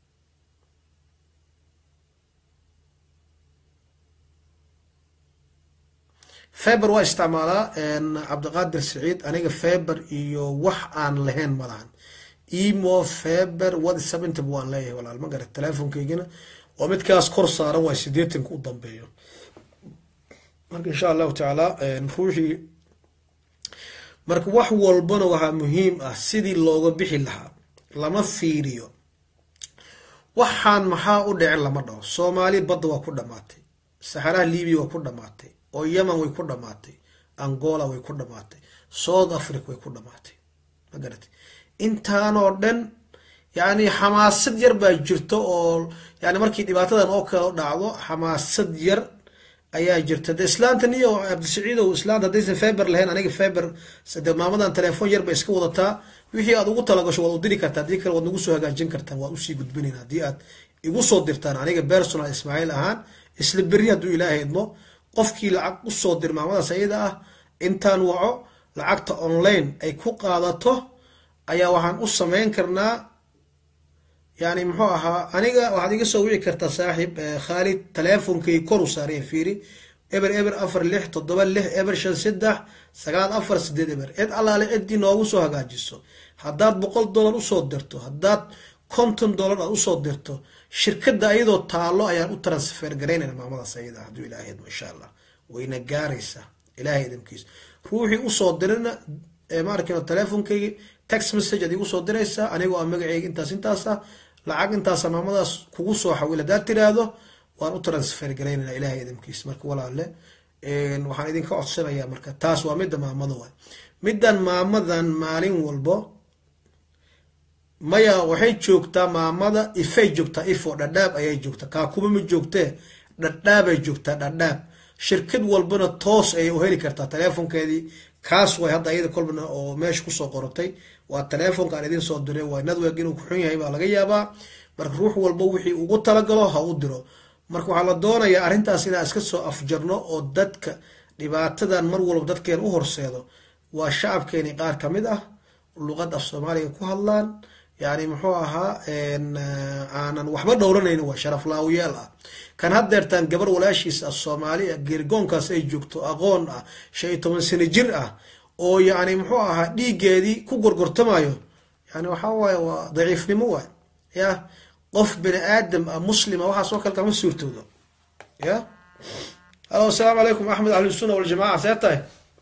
feber waa isticmaalaa cabdiqaadir saciid aniga feber iyo wax aan lahayn malahan emo feber whatsapp intaba waan leeyahay walaal ma garat telefonkaygina oo midkaas kor saaran waa sideetanka u dambeeyo marka insha allahu tacaala ruuxii marka wax walbana waxaa muhiim ah sidii looga bixi lahaa lama fiiriyo waxaan maxaa u dhicin lama dhaho soomaali badda waa ku dhamaatay saxaraha libiya waa ku dhamaatay oo yemen way ku dhamaatay angola way ku dhamaatay south africa way ku dhamaatay ma garatay intaanoo dhan yani xamaasad yar baa jirto oo yani markii dhibaatadan oo kale dhacdo xamaasad yar ayaa jirta de islaantan iyo cabdisiciidow islaanta haddaysan feber lahayn aniga feber de maamadan telefoon yar bay iska wadataa wixii aad ugu talagasho waad u diri kartaa haddii kale waad nagu soo hagaajin kartaan waad usii gudbinayn haddii aad igu soo dirtaan aniga personal ismaaciil ahaan isla berri hadduu ilaahay idmo qofkii lacag usoo dir maamadaas ayada ah intaan waco lacagta online ay ku qaadato ayaa waxaan u samayn karnaa yani muxuu ahaa aniga waxaad iga soo wici kartaa saaxiib khaalid teleefonkay kor u saaraya fiiri eber eber afar lix toddoba lix eber shan saddex sagaal afar sideed eber cid allaale ciddii noogu soo hagaajiso haddaad boqol dollar usoo dirto haddaad konton dollar aad usoo dirto shirkadda ayadoo taalo ayaan u transfer garaynayna maamadaas ayada hadduu ilaahay idmo insha allah wayna gaaraysaa ilaahay idamkiisa ruuxii usoo dirina maarkino teleefonkaygi text message ad igu soo diraysaa anigoo a magaceyga intaas intaasa lacag intaasa maamadaas kugu soo xawil haddaad tiraahdo waan u transfer garaynayna ilaahay idamkiisa marka walaale waxaan idinka codsanayaa marka taas waa midda maamada waay middan maamadan maalin walbo maya waxay joogtaa maamada ifay joogtaa ifo dhadhaab ayay joogtaa kaakuma ma joogtee dhadhaabay joogtaa dhadhaab shirkad walbana toos ayay u heli kartaa teleefonkeedii kaas way hadda iyada kolbana oo meesha kusoo qorotay waa teleefonka aan idin soo diray waa network inuu kuxun yahay baa laga yaabaa marka ruux walba wixii ugu talagalo ha u diro marka waxaa la doonayaa arrintaas inaan iska soo afjarno oo dadka dhibaatadan mar walba dadkeen u horseedo waa shacabkeeni qaar ka mid ah luqad af soomaaliga ku hadlaan yani muxuu ahaa aanan waxba dhowranayn waa sharaf laawiyaal ah kan haddeertaan gabar walaashiis ah soomaali ah geergoonkaas ay joogto aqoon ah shan iyo toban sano jir ah oo yani muxuu ahaa dhiiggeedii ku gorgortamayo yani waxaa waaye waa daciifnimo waay ya qof bini aadam ah muslima waxaas oo kale kama suurtoodo ya halo asalaamu calaykum axmed ahlusunna waljamaca see tahay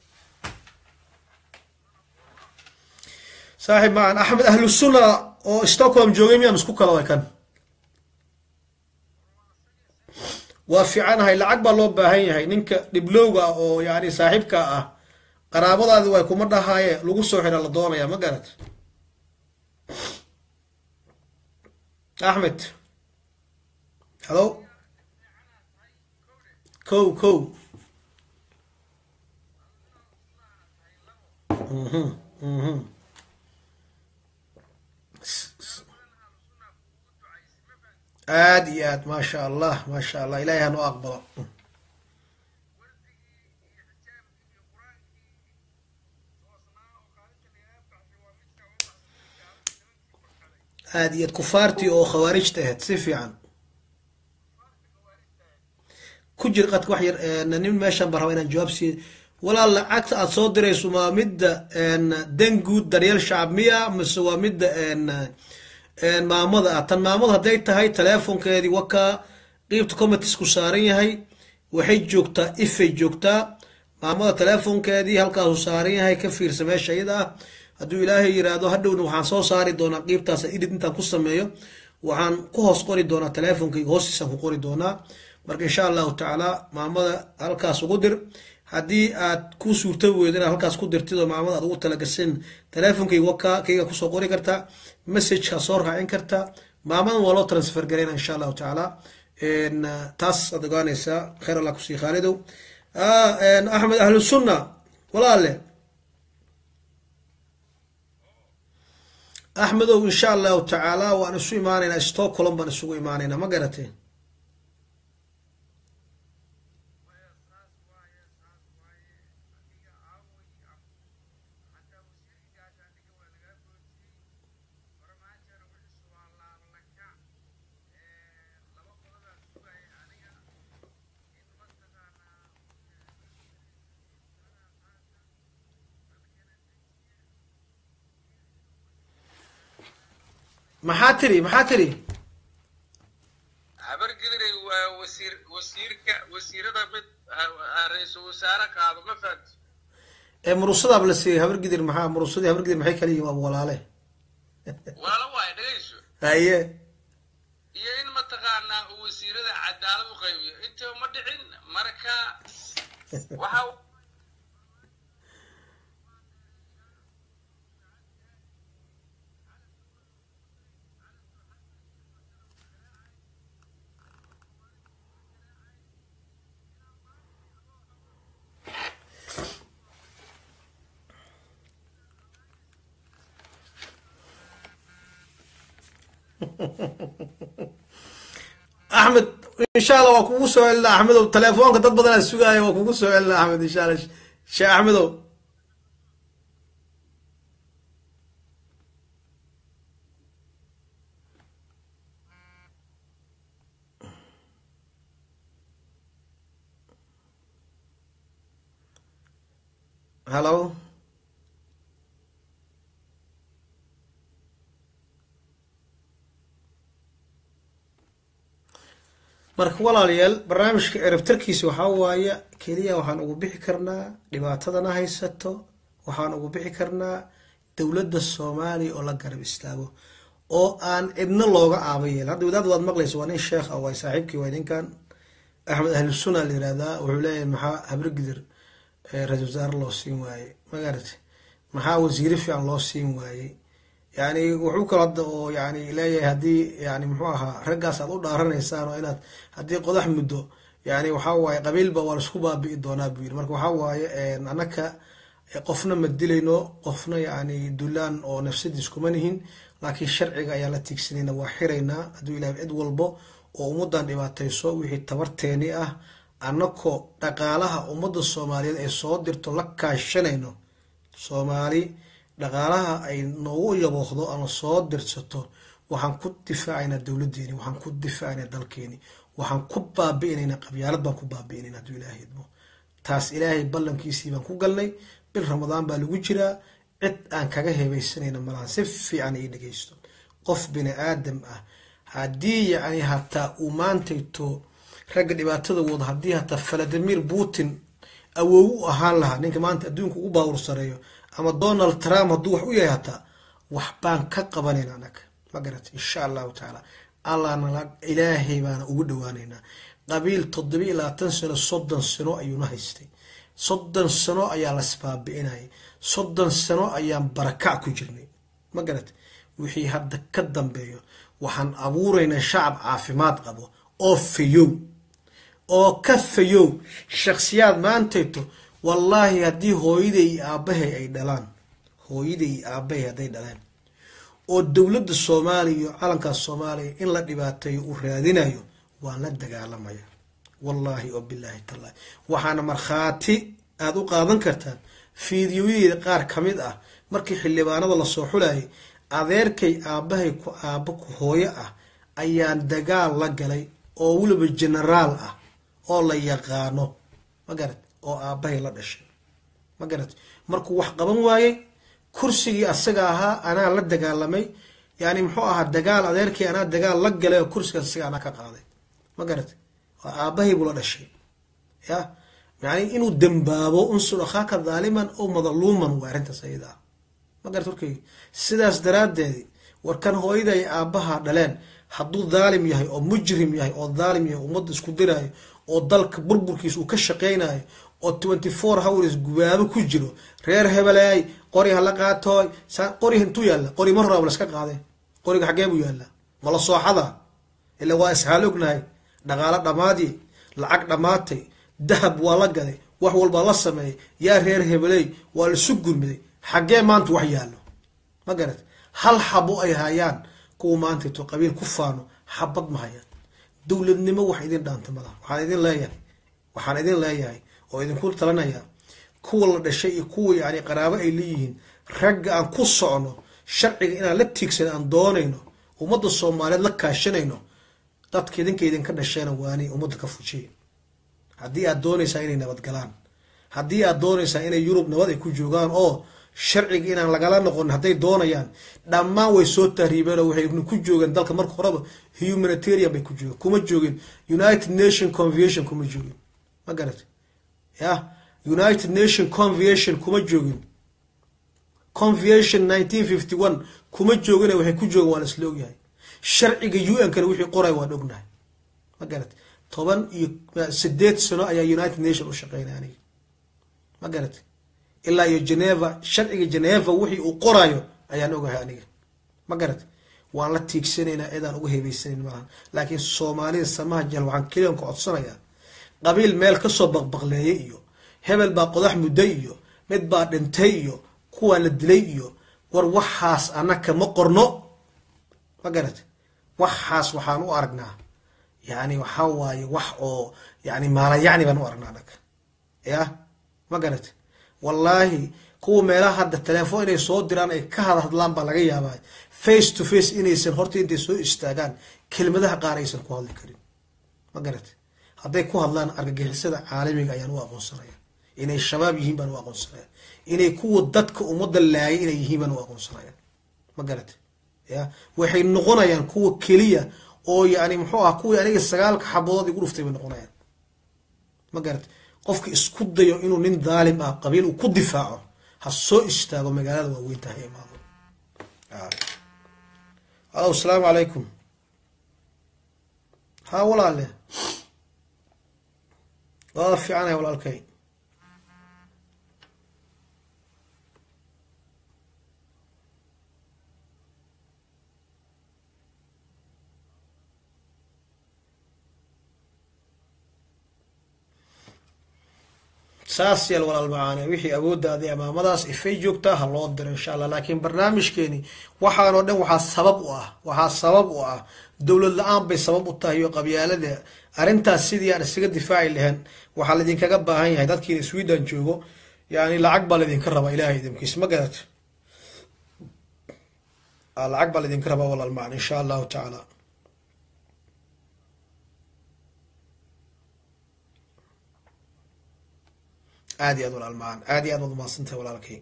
saaxib maan axmed ahlusunna oo stockholm joogay miyaan isku kala way kan waa fiicanahay lacag baa loo baahan yahay ninka dhiblowga ah oo yani saaxiibka ah qaraabadaadi way kuma dhahaaye lagu soo xira la doonaya ma garat axmed halo kow kow mhm mhm aada iyo aad maasha allah maasha allah ilahay hanu aqbalo aada iyo aad kufaartii oo khawaarijta ahayd si fiican ku jir qadka wax yar nin meeshan ba raba inaan jawaab siiy walaal lacagta aada soo dirayso waa midda danguud daryeel shacab miya mise waa midda maamada ah tan maamada hadday tahay teleefonkeedii wakaa qiibta commitesku saaran yahay waxay joogtaa ifay joogtaa maamada teleefonkeedii halkaasu saaran yahay ka fiirsa meesha iyada ah hadduu ilaahay yiraahdo hadhowna waxaan soo saari doonaa qiibtaas idid intaan ku sameeyo waxaan ku hoos qori doonaa teleefonkayga hoostiisaan ku qori doonaa marka insha allahu tacaala maamada halkaas ugu dir haddii aad ku suurta weydo inaad halkaas ku dirtid oo maamada aad ugu talagasin teleefonkayga wakaa kayga kusoo qori kartaa messageka soo raacin kartaa maamadan waa loo transfer garayna insha allahu tacaala taas aad ogaanaysaa khayr allah kusii khaalidow axmed ahlu sunna walaale axmedow insha allahu tacaala waan isu imaanaynaa stockholm baan isugu imaanaynaa ma garatay maxaa tiri maxaa tiri habar gidiray waa wasiir wasiirka wasiirada mid ra-iisul wasaare qaado ma fahamti ee murusadaab la siiyey habar gidir maxaa murusadii habar gidir maxay kala yihiin waa walaale walaalo waay dhegayso haye iyo in mataqaanaa uu wasiirada cadaalad u qaybiyo inta ma dhicin marka waxa axmed insha allah waa kugu soo celina axmedow telefoonka dad badan aa sugaaya waa kugu soo celina axmed insha allah sheekh axmedow hallo marka walaalayaal barnaamijka erabtarkiisa waxaa waaye keliya waxaan ugu bixi karnaa dhibaatadana haysato waxaan ugu bixi karnaa dowladda soomaaliya oo la garab istaago oo aan cidna looga aaba yeel hadda wadaad waad maqlaysa waa nin sheekh ah waay saaxiibkii waay ninkan axmed ahlusuna la yirahdaa wuxuu leeyahay maxaa habrigidir ra-isul wasaare loo siin waayey magarate maxaa wasiire fiican loo siin waayey yani wuxuu kalo hadda oo yani leeyahay haddii yani muxuu ahaa raggaas aad u dhaaranaysaan oo inaad haddii qodax muddo yani waxaa waaye qabiilba waa laisku baabi'i doonaa buu yiri marka waxaa waaye anaka qofna ma dilayno qofna yani dulaan oo nafsadiis kuma nihin laakiin sharciga ayaan la tiigsanayna waa xiraynaa hadduu ilahay cid walbo oo ummadan dhibaatayso wixii tabarteeni ah annakoo dhaqaalaha ummadda soomaaliyeed ay soo dirto la kaashanayno soomaali dhaqaalaha ay noogu yabooqdo ama soo dirsato waxaan ku difaacaynaa dowladeeni waxaan ku difaacaynaa dalkeeni waxaan ku baabi'inaynaa qabyaalad baan ku baabi'inayna hadduu ilaahay idmo taas ilaahay ballankiisii baan ku galnay bil ramadaan baa lagu jiraa cid aan kaga hebaysanayna malaha si fiican ii dhegaysto qof bini aadam ah haddii yacni hataa uu maantayto ragga dhibaatada wada haddii hataa valadimir putin awoow u ahaan lahaa ninka maanta adduunka ugu baawur sareeyo ama donald trump hadduu wax u yahay hataa wax baan ka qabanayna anaga ma garat insha allahu tacaala allahna ilaahay baana ugu dhawaaneynaa qabiil toddoba iyo labaatan sano soddon sano ayuuna haystay soddon sano ayaa lasbaabi'inayay soddon sano ayaan barakac ku jirnay ma garat wixii hadda ka dambeeyo waxaan abuuraynaa shacab caafimaad qabo oo fayow oo ka fayow shakhsiyaad maantayto wallaahi haddii hooyaday iyo aabbahay ay dhalaan hooyaday iyo aabbahay hadday dhaleen oo dowladda soomaaliya iyo calankaas soomaaliya in la dhibaateeyo uu raadinayo waan la dagaalamaya wallaahi oo bilaahi tallaahi waxaana markhaati aada u qaadan kartaan fiidiyoyadeeda qaar ka mid ah markii xildhibaanada lasoo xulayay adeerkay aabbahay ku aabba ku hooyo ah ayaan dagaal la galay oo weliba genaraal ah oo la yaqaano ma garat oo aabbahay la dhashay ma garat markuu wax qaban waayey kursigii asaga ahaa anaa la dagaalamay yani muxuu ahaa dagaal adeerkii anaa dagaal la galay oo kursiga asaga anaa ka qaaday ma garat waa aabbahay buu la dhashay ya yani inuu dembaabo unsur akhaaka dhaaliman oo madaluuman waa arrintaas ayada ah ma garat warkay sidaas daraaddeedi warkan hooyada ay aabbaha dhaleen hadduu dhaalim yahay oo mujrim yahay oo dhaalim yahay ummadda isku diraayo oo dalka burburkiisa uu ka shaqaynayo oo twenty four hours gubaabo ku jiro reer hebeleey qori hala qaatooy qori intuu yaalla qori mar horaaba laska qaaday qoriga xaggee buu yaallaa mala sooxada ila waa ishaal ognahay dhaqaalo dhammaadii lacag dhammaatay dahab waa la gaday wax walbaa la sameeyay yaa reer hebeleey waa laisu gurmiday xaggee maanta wax yaallo ma garat hal xabo ay hayaan kuwa maantayto qabiil ku faano xabad ma hayaan dowladnimo wax idin dhaanta malaha waxaan idin leeyahay waxaan idin leeyahay oo idinku talanaya kuwa la dhashay iyo kuwa yani qaraabo ay leeyihiin ragga aan ku socno sharciga inaan la tiigsan aan doonayno ummadda soomaaliyeed la kaashanayno dadka idinka idinka dhasheena waani ummadda ka fujiye haddii aad doonaysaa inay nabadgalaan haddii aad doonaysaa inay yurub nabad ay ku joogaan oo sharciga inaan lagala noqon hadday doonayaan dhammaan way soo tahriibeen oo waxay ku joogeen dalka marka horeba humanitarian bay ku joogeen kuma joogin united nation convention kuma joogin ma garat ya united nation convention kuma joogin convention nineteen fifty one kuma joogin waxay ku joogeen waa la isla ogyahay sharciga u n kana wixii qoray waan ognahay ma garat toban iyo sideed sano ayaa united nation u shaqeynay aniga ma garat ilaa iyo geneva sharciga geneva wixii uu qorayo ayaan ogahay aniga ma garat waan la tiigsanaynaa cidaan uga hebeysanayn malaha laakiin soomaalida samaha jahal waxaan keliyan ka codsanayaa qabiil meel kasoo baqbaqleeyay iyo hebel baa qodax mudday iyo mid baa dhintay iyo kuwaa la dilay iyo war waxaas anaka ma qorno ma garat waxaas waxaan u aragnaa yani waxaa waaye wax oo yani maalayacni baan u aragnaa anaga ya ma garate wallaahi kuwa meelaha hadda telefoon inay soo diraan ay ka hadhadlaan baa laga yaabaa face to face inaysan horta intay soo istaagaan kelmadaha qaar aysan ku hadli karin ma garate hadday ku hadlaan argagixisada caalamiga ayaan u aqoonsanaya inay shabaab yihiin baan u aqoonsanaya inay kuwa dadka ummadda laayay inay yihiin baan u aqoonsanaya ma garate ya waxay noqonayaan kuwa keliya oo yani muxuu ah kuwii aniga sagaalka xabadood igu dhuftay bay noqonayaan ma garate qofka isku dayo inuu nin daalim ah qabiil uu ku difaaco ha soo istaago magaalada waaweynta ha imaado alo asalaamu calaykum ha walaale waada fiicanaya walaalkay saas yeel walaal macaane wixii awooddaadii amaamadaas ifay joogtaa ha loo diro insha allah laakiin barnaamijkeeni waxaanoo dhan waxaa sabab u ah waxaa sabab u ah dowlad la-aan bay sabab u tahay iyo qabyaalada arrintaas sidii aan isaga difaaci lahayn waxaa laydinkaga baahan yahay dadkiina sweden joogo yani lacag baa laydinka rabaa ilahay idinkiis ma garato lacag baa laydinka rabaa walaal macane insha allahu tacaala aad iyo aad walaal macaan aad iyo aad waad umahadsantahay walaalkay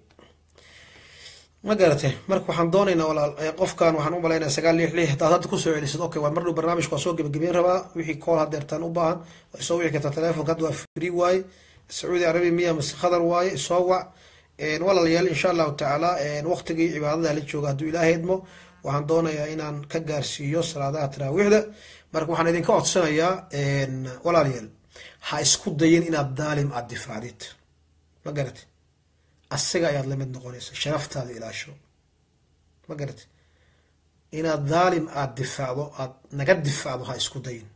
ma garatay marka waxaan doonaynaa walaal qofkan waxaan u malaynaya sagaal lix lix hadaad hadda kusoo celisid okay waa mar dhow barnaamijka waa soo gebagabeyn rabaa wixii kool hadeertaan u baahan waa isoo wici kartaa telefonka hadda waa free waaye sacuudi arabiya miya mase khadar waaye isoo wac walaalayaal insha allahu tacaala waqtigii cibaadada la jooga hadduu ilaahay idmo waxaan doonayaa inaan ka gaarsiiyo salaadaha taraawiixda marka waxaan idinka codsanayaa walaalayaal ha isku dayin inaad daalim aada difaacdid ma garate asiga ayaad lamid noqonaysa sharaftaada ilaasho ma garate inaad daalim aada difaacdo aada naga difaacdo ha isku dayin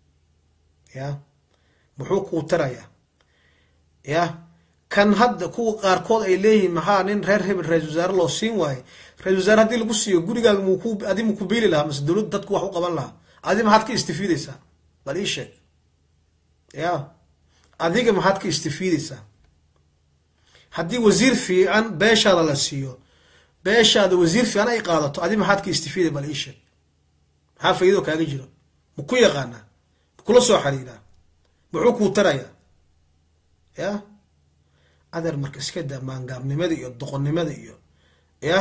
ya muxuu kuu tarayaa ya kan hadda kuwa qaarkood ay leeyihiin maxaa nin reer hebel ra-isul wasaare loo siin waaye ra-isul wasaare haddii lagu siiyo gurigaaga muku adi muku biili lahaa mase dowladda dadku wax u qaban lahaa adi maxaad ka istifiideysaa bal ii sheeg ya adiga maxaad ka istifiideysaa haddii wasiir fiican beeshaada la siiyo beeshaada wasiir fiican ay qaadato adi maxaad ka istifiiday bal ii sheeg maxaa faa'iidoo kaaga jiro maku yaqaanaa makula soo xiriiraa muxuu kuu tarayaa ya adeer marka iska daa maangaabnimada iyo doqonnimada iyo ya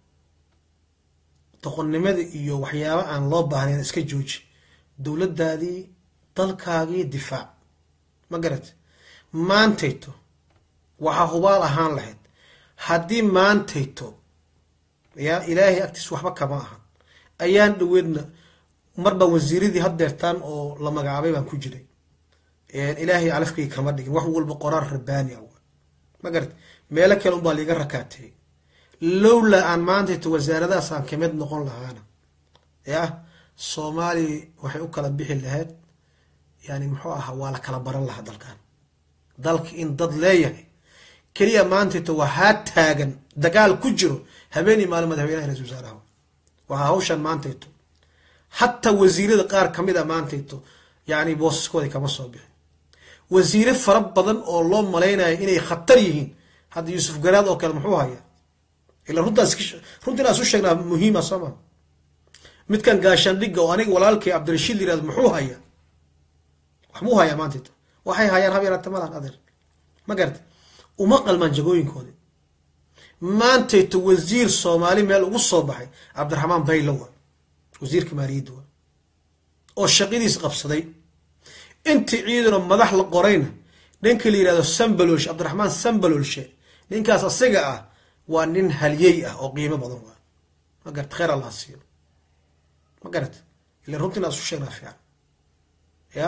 doqonnimada iyo waxyaaba aan loo baahnayn iska jooji dowladdaadii dalkaagii difaac ma garat maantayto waxaa hubaal ahaan lahayd haddii maantayto ya ilaahay agtiis waxba kama ahan ayaan dhaweedna marba wasiiradii haddeertaan oo la magacaabay baan ku jiray ilaahay calafkayga kama dhigin wax walba qoraar rabbaani ah ma garat meelo kale unbaa liiga rakaateeyey lowlaa aan maantayto wasaaradahaas aan kamid noqon lahaana ya soomaaliya waxay u kala bixi lahayd yani muxuu ahaa waa la kala baran lahaa dalkan dalka in dad leeyahay keliya maantayto waxaa taagan dagaal ku jiro habeenii maalin madaxweynaha ra-isul wasaaraha waxaa hawshan maantayto hataa wasiirada qaar kamid a maantayto yani boosaskooda kama soo bixin wasiire fara badan oo loo malaynayo inay khatar yihiin hadda yuusuf garaad oo kale muxuu hayaa ila runtaas runta inaan isu sheegnaa muhiima soo ma midkan gaashaandhigga oo aniga walaalkay cabdirashiid la yirahdo muxuu hayaa wax muu hayaa maantayto waxay hayaan hab yaraata malahan adeer ma garata uma qalmaan jagooyinkoodi maantayto wasiir soomaali meel ugu soo baxay cabdiraxmaan baylo waa wasiirka maaliyadda waa oo shaqadiis qabsaday intii ciidano madax la qorayna ninka la yirahdo sambalolshe cabdiraxmaan sambalolshe ninkaas asiga ah waa nin halyey ah oo qiimo badan waa ma garata kheyr allah siiyo ma garata ila runtii inaa isu sheegnaa fiican ya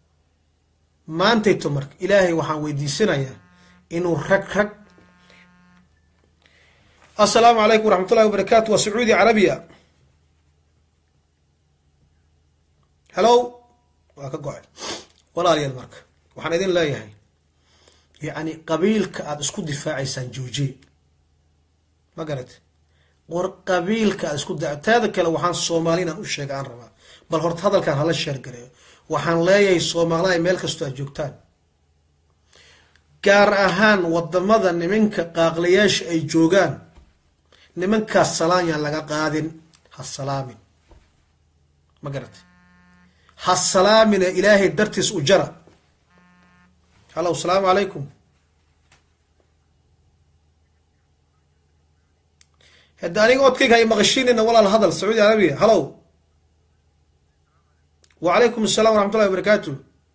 maantayto marka ilaahay waxaan weydiisanayaa inuu rag rag assalaamu calaykum waraxmatullahi wabarakaatu waa sacuudi carabiya hello waa ka go-ay walaalayaal marka waxaan idin leeyahay yacni qabiilka aada isku difaacaysaan joojiye ma garat war qabiilka isku da teeda kale waxaan soomaali inaan u sheega aan rabaa bal horta hadalkan hala sheergareeyo waxaan leeyahay soomaaliya meel kastoo aad joogtaan gaar ahaan wadamada nimanka qaaqlayaasha ay joogaan nimankaas salaan yaan laga qaadin ha salaamin ma garatay ha salaamina ilaahay dartiis u jara hallow asalaamu calaykum hadda aniga odkayga hay maqashiinina walaal hadal sacuudi arabiya hallow wacalaykum assalam waraxmat ullahi wabarakaatu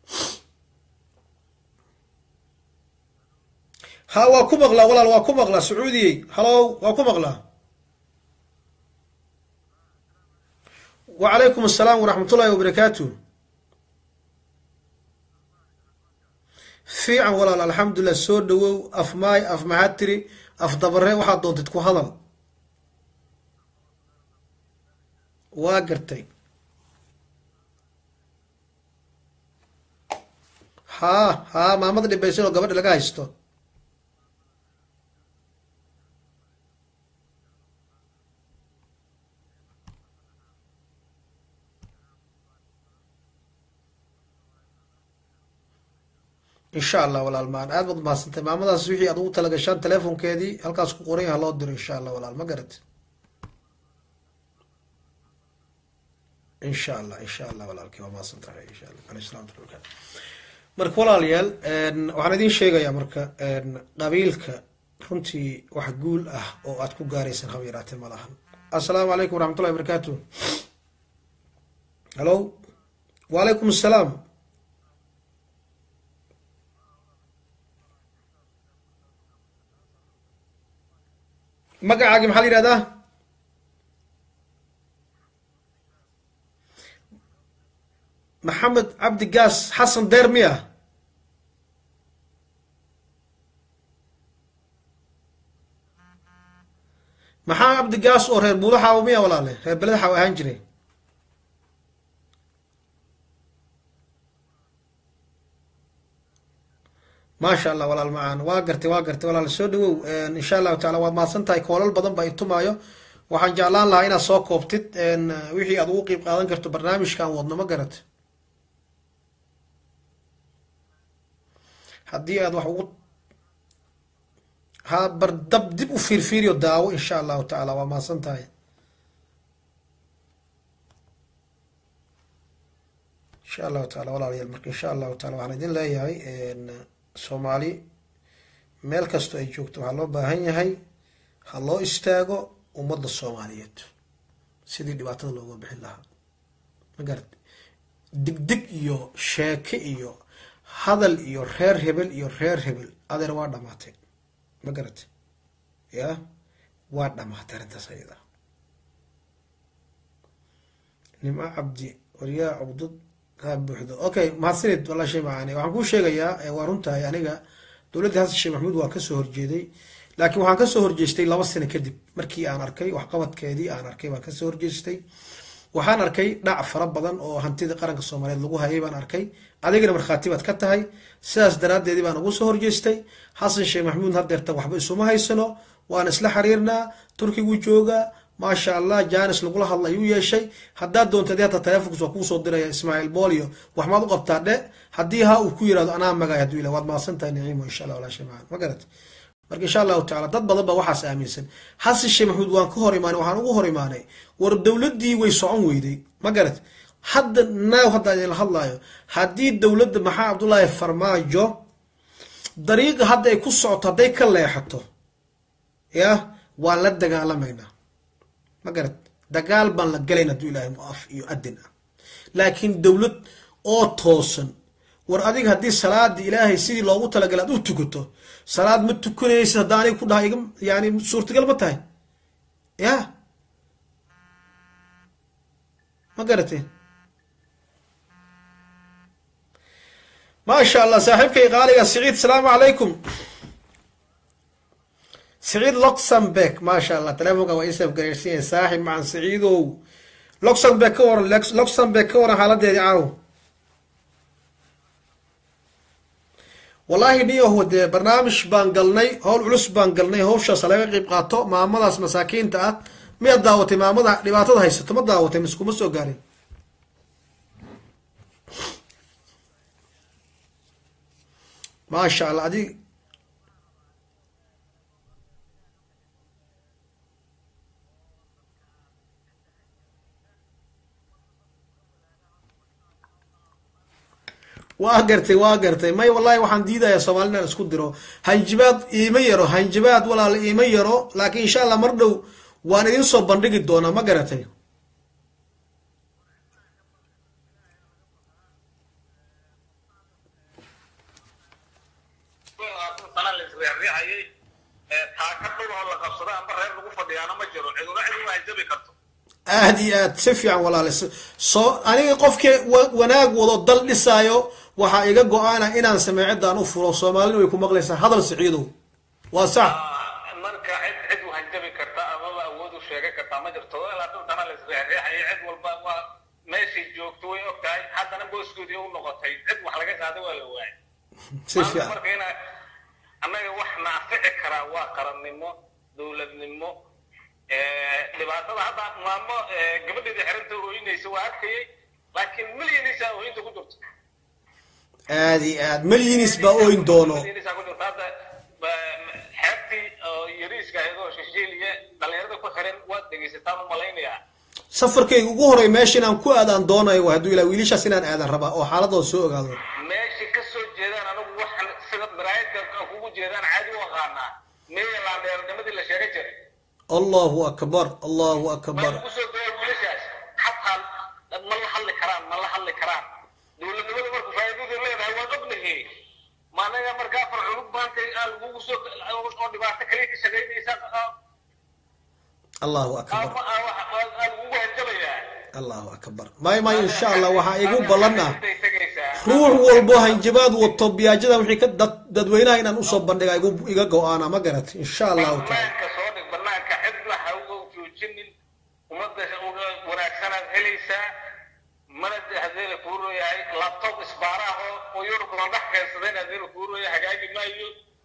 ha waa ku maqlaa walaal waa ku maqlaa sacuudiyey hallow waa ku maqlaa wacalaykum asalaam waraxmat ullahi wabarakaatu fiican walaal alxamdulilah soo dhawow af maay af maxaad tiri af dabare waxaad doontid ku hadal waa gartay haa haa maamada dhibaysan oo gabadha laga haysto insha allah walaal maan aad baad mahadsantay maamadaas wixii aad ugu talagashaan telefonkeedii halkaas ku qoran yaha loo diro insha allah walaal ma garat insha allah insha allah walaalkii waa mahadsantahay insha allah aley salam barakaatu marka walaalayaal waxaan idiin sheegayaa marka qabiilka runtii wax guul ah oo aad ku gaaraysaan haba yaraatee ma lahan assalaamu calaykum waraxmat ullahi barakaatu hallo wacalaykum assalaam magacaagi maxaa la yihahdaa maxamed cabdi gaas xasan deer miya maxaa cabdi gaas oo reer buulo xaawo miya walaale reer beleda xaawo ahaan jiray maasha allah walaal macaan waa gartay waa gartay walaal soo dhawow insha allahu taala waad mahadsan tahay koolal badan ba itumaayo waxaan jeclaan lahaa inaad soo koobtid wixii aad ugu qiib qaadan karto barnaamijkan wadno ma garat haddii aad wax ugu ha bardab dib u fiirfiiriyo daawo insha allahu tacaala waa mahadsan tahay insha allahu taala walaalayaal marka insha allahu taala waxaan idin leeyahay soomaali meel kastoo ay joogto waxaa loo baahan yahay ha loo istaago ummadda soomaaliyeed sidii dhibaatada looga bixin lahaa ma garat digdig iyo sheeke iyo hadal iyo reer hebel iyo reer hebel adeer waa dhamaatay ma garat ya waa dhamaatay arrintaas ayada nimco cabdi waryaa cugdud kaa buuxdo okay mahadsanid walaa shay macaani waxaan kuu sheegayaa waa runtahay aniga dowladdii xasan sheekh maxamuud waa kasoo horjeeday laakiin waxaan kasoo horjeestay laba sano kadib markii aan arkay waxqabadkeedii aan arkay baan kasoo horjeestay waxaan arkay dhac fara badan oo hantida qaranka soomaaliyeed lagu hayay baan arkay adigana markhaati baad ka tahay sidaas daraaddeedii baan ugu soo horjeestay xasan sheekh maxamuud hadeertan waxba isuma haysano waan isla xiriirnaa turkigu joogaa maasha allah janis lagula hadla ayuu yeeshay haddaad doonta adi hata telefonkas waa kuusoo diraya ismaaciil bolio wax maad u qabtaa dhe haddii ha uu ku yirahdo anaa magaay haduu ila waad mahadsan tahay niciimo insha allah walaa shay macaan ma garat marka insha allahu tacala dad badan ba waxaas aaminsan xasan sheekh maxamuud waan ka hor imaanay waxaan ugu hor imaanay war dowladdii way socon weyday ma garat hadda naaw hadda idinla hadlaayo haddii dowladda maxaa cabdullaahi farmaajo dariiqa hadda ay ku socoto hadday ka leexato ya waan la dagaalamaynaa ma garat dagaal baan la galayn hadduu ilaahay af iyo adin ah laakiin dowlad oo toosan war adiga haddii salaada ilaahay sidii loogu talagalay aad u tukato salaad ma tukanaysid hadda aniga ku dhaha iga yani suurtagal ma tahay ya ma garatay maasha allah saaxiibkay qaaliga siciid asalaamu calaykum siciid luxemburg maasha allah telefonka waa isaf gareersinya saaxib macan siciidow luxemburg ka waran luxemburg ka waran xaaladeedii caaw wallaahi niyahu dee barnaamij baan galnay howl culus baan galnay hawshaas laga qayb qaato maamadaas masaakiinta ah miyaad daawatay maamada dhibaatada haysato ma daawatay miskuma soo gaarin maasha allah adig waa gartay waa gartay may wallahi waxaan diidayaa soomaalina inaan isku diro hanjabaad iima yaro hanjabaad walaala iima yaro laakiin insha allah mar dhow waan idin soo bandhigi doonaa ma garatay sana la isriixriixayay taaka dhul oo la qabsada amba reer lagu fadhiyaana ma jiro ciduna cid uma hanjabi karto aad iyo aad si fiican walaale s- soo aniga qofkii wa- wanaag wado dal dhisaayo waxaa iga go-aana inaan sameecidaan u furo soomaalina way ku maqlaysaa hadal siciidow waa sax marka cid cid u hanjabi karta amaba awood u sheegan kartaa ma jirto lakin sana la isriixriixayay cid walba waa meeshay joogto way og tahay haddana booskoodii u noqotay cid wax laga qaaday waa la waayay si fiican marka ina annaga wax naafici karaa waa qarannimo dowladnimo dhibaatada hadda maamo gabadheedii xerinta ooyinaysa waa arkayay laakiin milyanisaa ooyinta ku jirto aad iyo aad malyinis baa ooyin doono milyanisaa ku jirto hadda ba- xeebtii oo yariiska ahayd oo shishiiliya dhalinyarada ku xiran waad dhegaysataan u malaynayaa safarkayga ugu horey meesha inaan ku aadaan doonayo waa hadduu ilaa wiilashaas inaan aadan rabaa oo xaaladooda soo ogaado meesha ka soo jeedaan anigu waxaan sida maraayadka kugu jeedaan caadi u aqaanaa meeya laandheernimadii la sheega jiray allahu akbar allahu ma akbar lagu soo daya wiilashaas xataa ma la hadli karaan ma la hadli karaan dowladnimada marku faa'iidadu leedahay waan ognahay ma anaga markaa afar culub maanta aa lagugu soo oo dhibaato kaliya ka shaqaynaysa allahu akbar ama aa wax- aa lagugu hanjabayaa allahu akbar may may insha allah waxaa igu ballan ah Intay tegaysaa. ruux walbo hanjabaad wato biyaajada wixii ka dad dadweynaha inaan usoo bandhiga igu iga go-aana ma garat insha allahu taala banaanka soo dhig banaanka cidna ha uga joojinin ummadda uga wanaagsanaad helaysaa mana hadeena kuu rooyahay laptop isbaaraha oo oo yurub la dhex keensadeen hadeena kuu rooyahay hagaagi maayo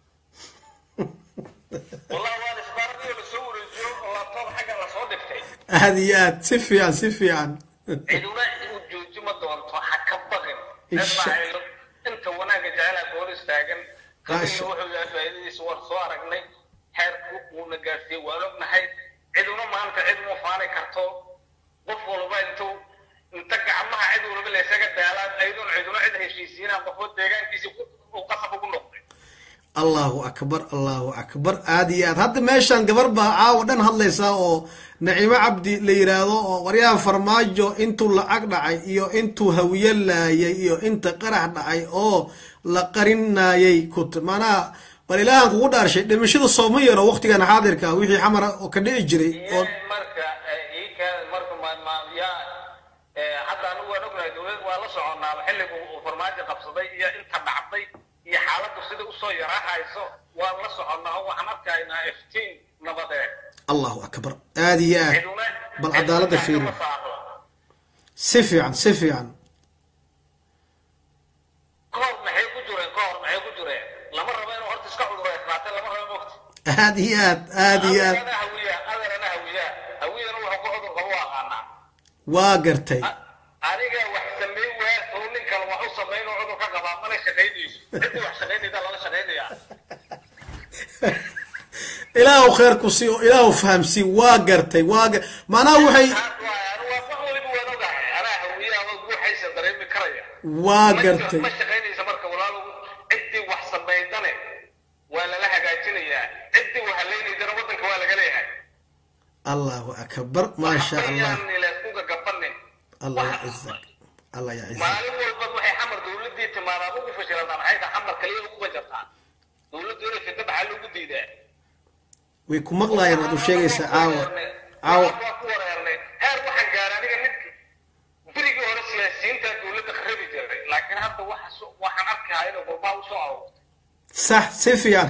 wallahi waan isbaaradii lasoo wareejiyo oo laptop xagga lasoo dhigtay aad iyo aad si fiican si fiican ciduna u jooji ma doonto ha ka baqin Insha- ismaaciilo inta wanaagga jecelaa goor istaagan Maasha- qabiilna wuxuu yahay faa'iidadiisa waan soo aragnay xeerku wuuna gaarsiiyey waan ognahay ciduna maanta cid uma faani karto qof walba intuu inta gacmaha cid walba laysaga daalaan ayadun ciduna cid heshiisiinaan qofo deegaankiisi uu qasab ugu noqday allahu akbar allahu akbar aad iyo aad hadda meeshaan gabar baa caawa dhan hadlaysaa oo naciimo cabdi la yiraahdo oo waryahan farmaajo intuu lacag dhacay iyo intuu hawiye laayay iyo inta qarax dhacay oo la qarinayay kut maanaha bal ilaahan kugu dhaarshay dhimashada sooma yaro waqtigan xaadirka ah, wixii xamara oo ka dhici jiray oo Yee, marka eh, ii keen marka ma ma yaa eh, hadda anigu waan ognahay dowlad waa la soconaaba xilligu uu farmaajo qabsaday iyo inta dhacday iyo xaaladdu sida usoo yaraahayso waan la soconnaa oo waxaan arkaynaa iftiin nabadeed allahu akbar aad iyo aad ciduna bal cadaaladda ciduna fiiri kama saaro. si fiican si fiican kahor maxay ku jireen kahor maxay ku jireen lama rabo inuu horta iska cuduraysnaatay lama rabo mogti aad iyo aad aad iyo aad adeerana hawiya adeerana hawiya hawiyana wuxuu ku cudur qabo u aqaanaa waa gartay aniga wax sameyn waa oo nin kale wax u sameyn oo cudur ka qabaa mana shaqaynayso cidii wax shaqaynayda lala shaqaynayaa ilaahu kheer ku sii oo ilaahu fahamsii waa gartay waa ga- macnaha waxay taas waay anu waa wax waliba waan ogahay anaa hawiyaha oo guuxaysa dareemi karaya waa Ma- gartay ma shaqaynaysa marka walaalow ciddii wax samaydane waa lala hagaajinayaa ciddii wax haleynaydana waddanka waa laga leeyahay allahu akbar maasha allah Waxbayaan ilaaskuga gabanin allah yacizak allah yacizak maalin walba waxay xamar dowladii timaadaa ugu fashilantaa maxay tahay xamar kaliya ugu bajartaa dowladdu inay fidda maxaa loogu diidaa way ku maqlaayeen waad u sheegaysaa caawa caawa waa ku wareernay heer waxaan gaaray aniga mid berigii hore siyaasiyiinta dowladda kharabi jiray laakiin hadda waxa so- waxaan arkayaa inay qurbaha usoo aroortay sax si fiican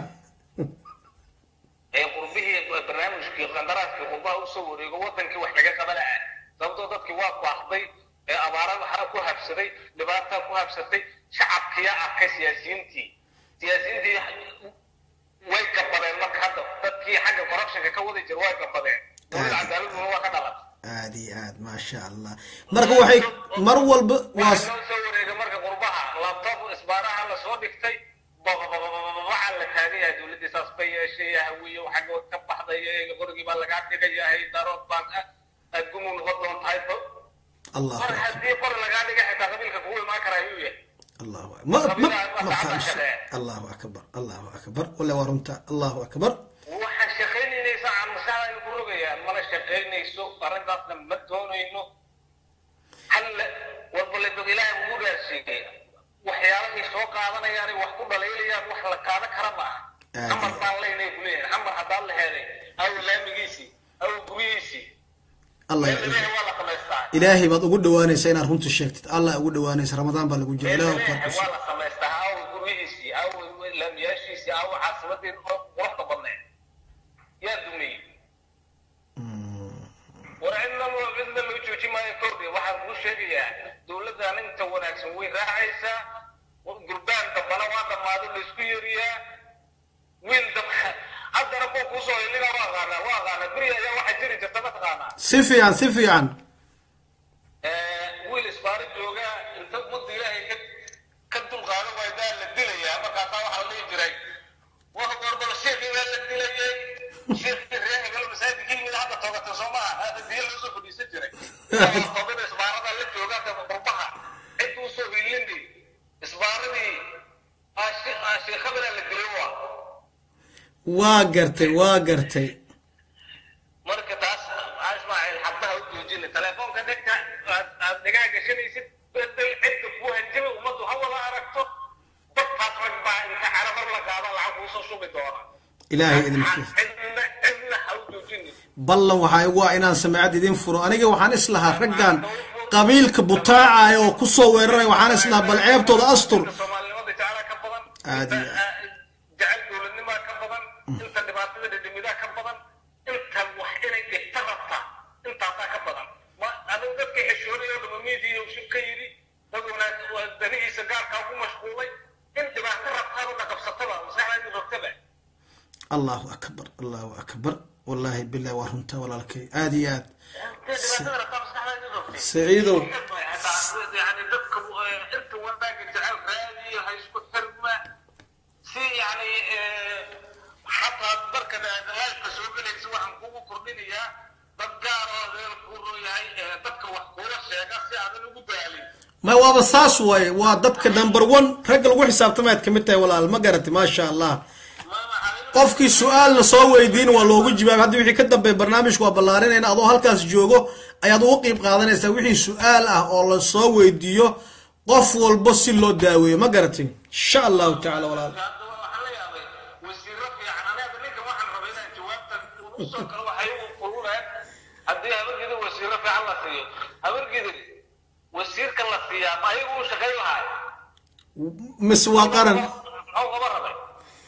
ee qurbihii barnaamijkii qandaraaskii qurbaha usoo wareego wadankii wax laga qabanaya sababtoo dadkii waa baahday ee abaara waxaa ku habsaday dhibaataa ku habsatay shacabkiyaa arkay siyaasiyiintii siyaasiyiintii way gabadeen marka hadda dadkii xagga corruptionka ka wadi jira way gabadeen dowladda cadaaladuna waa ka dhalatay aad iyo aad maasha allah marka waxay mar walba waa waxaa loo soo wareegay marka qurbaha labtoob isbaaraha la soo dhigtay waxaa la taagan yahay dowladdii saas bay yeeshay hawiye xaggood ka baxday qorigii baa lagaa dhigayahay darood baan aad gumu noqon doontahay allahu mar akbar haddii qor lagaa dhigay xitaa qabiilka kugu imaan karaa ayuu yahay allahu akbar ma ma ma fahamsan allahu akbar allahu akbar wala waa runta allahu akbar waxaa shaqaynaynaysa aan maskaxda ku rogayaan mana shaqaynayso arrintaasna ma doonayno halle walbale dad ilaahay ugu raarsiiyey waxyaalahay soo qaadanayaan wax ku dhalaylayaan wax la qaadan kara ma aha Aad xamar iyo- baan leynay ku leeyahay xamar haddaan la helay aw laamigiisii aw guryihiisii allah meel ilaahay waa la samaystaa ilaahay baad ugu dhawaanaysa inaad runta sheegtid allah ugu dhawaanaysa ramadaan baa lagu jira meel ilaahu ilaahay qarqus waa la samaystaa aw guryihiisii aw laamiyaashiisii aw caasimadii quruxda badneed yaa dumiyey war cidna loo cidna loo jooji maayo kordhi waxaan kuu sheegayaa dowladdan inta wanaagsan way raacaysaa gurbaan dambana waa dhammaado laysku yeriyaa wiil dab haddana kuwa kuusoo hiliga waa aqaanaa waa aqaanaa guri ayaa waxaa jiri jirta mataqaanaa si fiican si fiican wiil isbaaro jooga inta ummadda ilaahay ka ka dulqaado waydaa la dilayaa markaasaa waxaa la dhihi jiray waa gorbal sheekii baa la dilayay sheekii reer hebel masaajidka yimid hadda toogata soo maaha hadda biyo lagu soo fadhiisan jiray toobada isbaarada la jooga hadda qurbaha cid uu soo hilini isbaaradii sheekhabana la dilay waa waa gartay waa gartay marka taas aa ismaaciil xabdaha u joojina telefoonka dhegta aad aad dhagaa gashanaysid bedel cidda kuu hanjabay ummaddu ha wada aragto dadkaas rag baa inta cala mar la qaada lacag kuusoo shubi doona ilaahay idinkiisa cidna cidna ha u joojinin ballan waxaa igu ah inaan samecad idin furo aniga waxaan islahaa raggan qabiilka butaacaya oo kusoo weeraray waxaan islahaa bal ceebtooda astur inta soomaalinimada jeclaa ka badan Aad inta iyo ah, jecel dowladnimaa ka badan inta dhibaatada dhidhimidaa ka badan inta wax inay dhigta rabta intaasaa ka badan ma adigu dadka xishoonaya dhama miidiya shib ka yidhi dad wanaag waa danihiisa gaarkaa ugu mashquulay in dhibaato rabtaan una qabsataba maskaxdaadi rabtaba allahu akbar allahu akbar wallaahi bilahi waa runta walaalkay aad iyo aad intay dhibaatada rabtaa maskaxdaadi rabtay saciidow يعني dadka inta wanaaga jecel raadiyo ha isku xirma si yani xataa marka dagaalka soo gelaysa waxaan kugu kordhinayaa dad gaar oo reer kuu rooyahay dadka wax kuula sheega si aadan ugu daalin ma waaba saas waaye waa dadka number one ragga lagu xisaabtamaad kamid tahay walaal ma garati maasha allah qofkii su-aalna soo weydiin waa loogu jawaabay haddii wixii ka dambeeya barnaamijku waa ballaarinayna adoo halkaas joogo ayaad ugu qiib qaadanaysaa wixii su-aal ah oo la soo weydiiyo qof walbo si loo daaweeyo ma garatin insha allahu tacala walaal haddaba waxaan la yaabay wasiiro fiican anaga ninka waxaan rabay inaan jawaabtan usoo kale waxay u kuluneen haddii habargidin wasiiro fiican la siiyo habargidin wasiirka la siiyaa ma ayagu u shaqayn lahaay mise waa qaran muxuu qaba rabay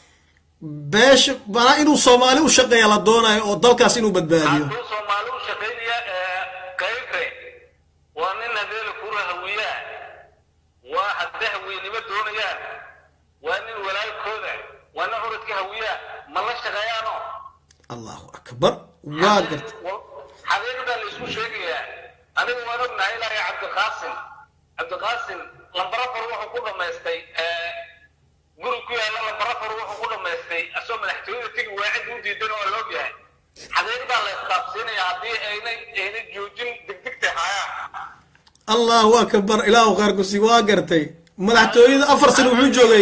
beesha manaa inuu soomaali u shaqeeya la doonayo oo dalkaas inuu badbaadiyo hadduu soomaali u shaqaynaya kayfe waa nin hadeela kura hawiyaa waa haddee hawiyenimo doonayaan waa nin walaalkooda waa nin curadka hawiyaa ma la shaqeeyaano allahu akbar waa garta xaqiiqdaa la isku sheegayaa anigu waan ognahay ilaahay cabdiqaasim cabdiqaasim lambarafar wuxuu ku dhamaystay guri ku yaalla lambarafar wuxuu ku dhamaystay asoo madaxtooyada tegi waa cid u diidan oo la ogyahay xaqiiqdaa la istaafsiinaya haddii ayna ayna joojin degdegta haayaan allahu akbar ilaahu qaarkusi waa gartay madaxtooyada afar sano wuxuu joogay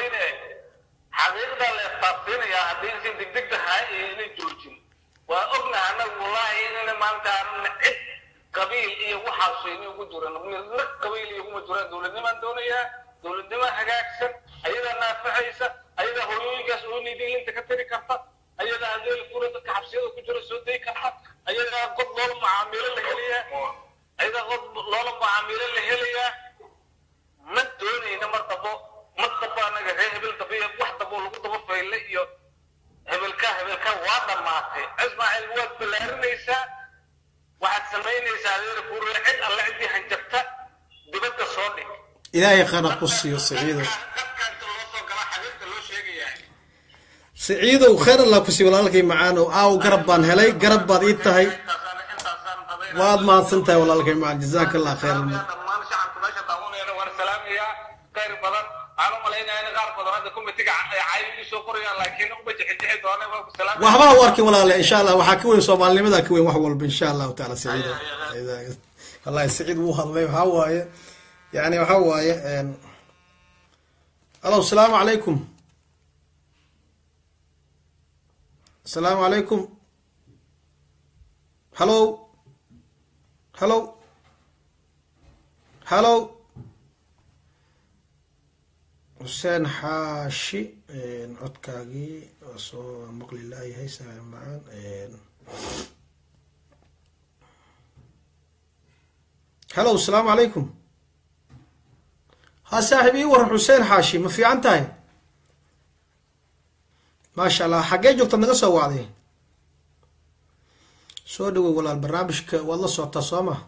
xaqiiqdaa la istaafsiinayaa haddii si degdegta haay ayna joojin waa ognahay annagu wallaahi inayna maanta aanan cid qabiil iyo waxaas ayna ugu jiran midna qabiil iyo kuma jiraan dowladnimaan doonayaa dowladnimo hagaagsan ayadaa naafacaysa ayadaa hooyooyinkaas ooynayda ilinta ka tiri karta ayadaa hadeeli kura dadka xabsiyada ku jira soo day karta ayadaa qod loola macaamiilo la helayaa ayadaa qod loola macaamiilo la helayaa ma doonayna mar dabo mar dabo anaga reer hebel dabo iyo wax dabo lagu daba fayle iyo hebelka hebelka waa dhammaatay ismaaciil waad ballaarinaysaa waxaad samaynaysaa adeera kura cid alle ciddii hanjabta dibadda soo dhig ilaahay qana ku siiyo saciidow dadka inta loo soo gala xabiibta loo siciidow khayr allah kusii walaalkay macaanow aaw garab baan helay garab baad ii tahay waad mahadsan tahay walaalkay macaan jazaaka allah khayr dhammaan shacabka meesha daawanayana waan salaamayaa khayr badan waxaan u malaynayaa in qaar badan hadda kumitiga caayi igu soo qorayaan laakiin uma jixijixi doona waan ku salaamaya waxba ha u arkin walaale insha allah waxaa ka weyn soomaalinimada ka weyn wax walba insha allahu taala siciidow wallahi siciid wuu hadlay waxaa waaye yani waxaa waaye alo asalaamu calaykum asalaamu calaykum hallo hallo hallo xuseen xaashi codkaagii waa soo maqli laayahay saaxiib macaan hallo asalaamu calaykum ha saaxiib ii waran xuseen xaashi ma fiican tahay maasha allah xaggee joogtaad naga soo wacday soo dhawow walaal barnaamijka waad la socotaa soo ma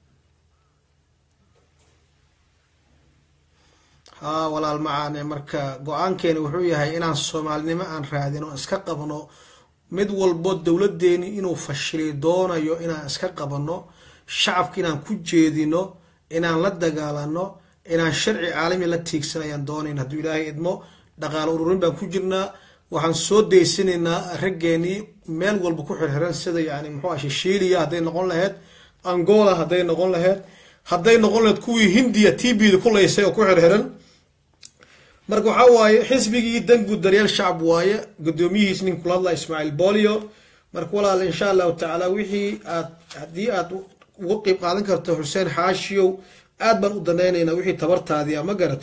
haa walaal macaane marka go-aankeeni wuxuu yahay inaan soomaalinimo aan raadin oo iska qabno mid walbo dowladeeni inuu fashili doonayo inaan iska qabano shacabka inaan ku jeedino inaan la dagaalano inaan sharci caalami la tiigsanayaan doonayn hadduu ilaahay idmo dhaqaalo ururin baan ku jirnaa waxaan soo daysanaynaa raggeenii meel walba ku xirxiran sida yani muxuu ah shishiiliya hadday noqon lahayd angola hadday noqon lahayd hadday noqon lahayd kuwii hindiya t b da ku laysay oo ku xirxiran marka waxaa waaye xisbigii danguud daryeel shacab waaye guddoomiyihiis nin kula hadla ismaaciil bolio marka walaal insha allahu tacaala wixii aad haddii aad uga qeyb qaadan karto xuseen xaashiyow aad baan u danaynaynaa wixii tabartaadii a ma garat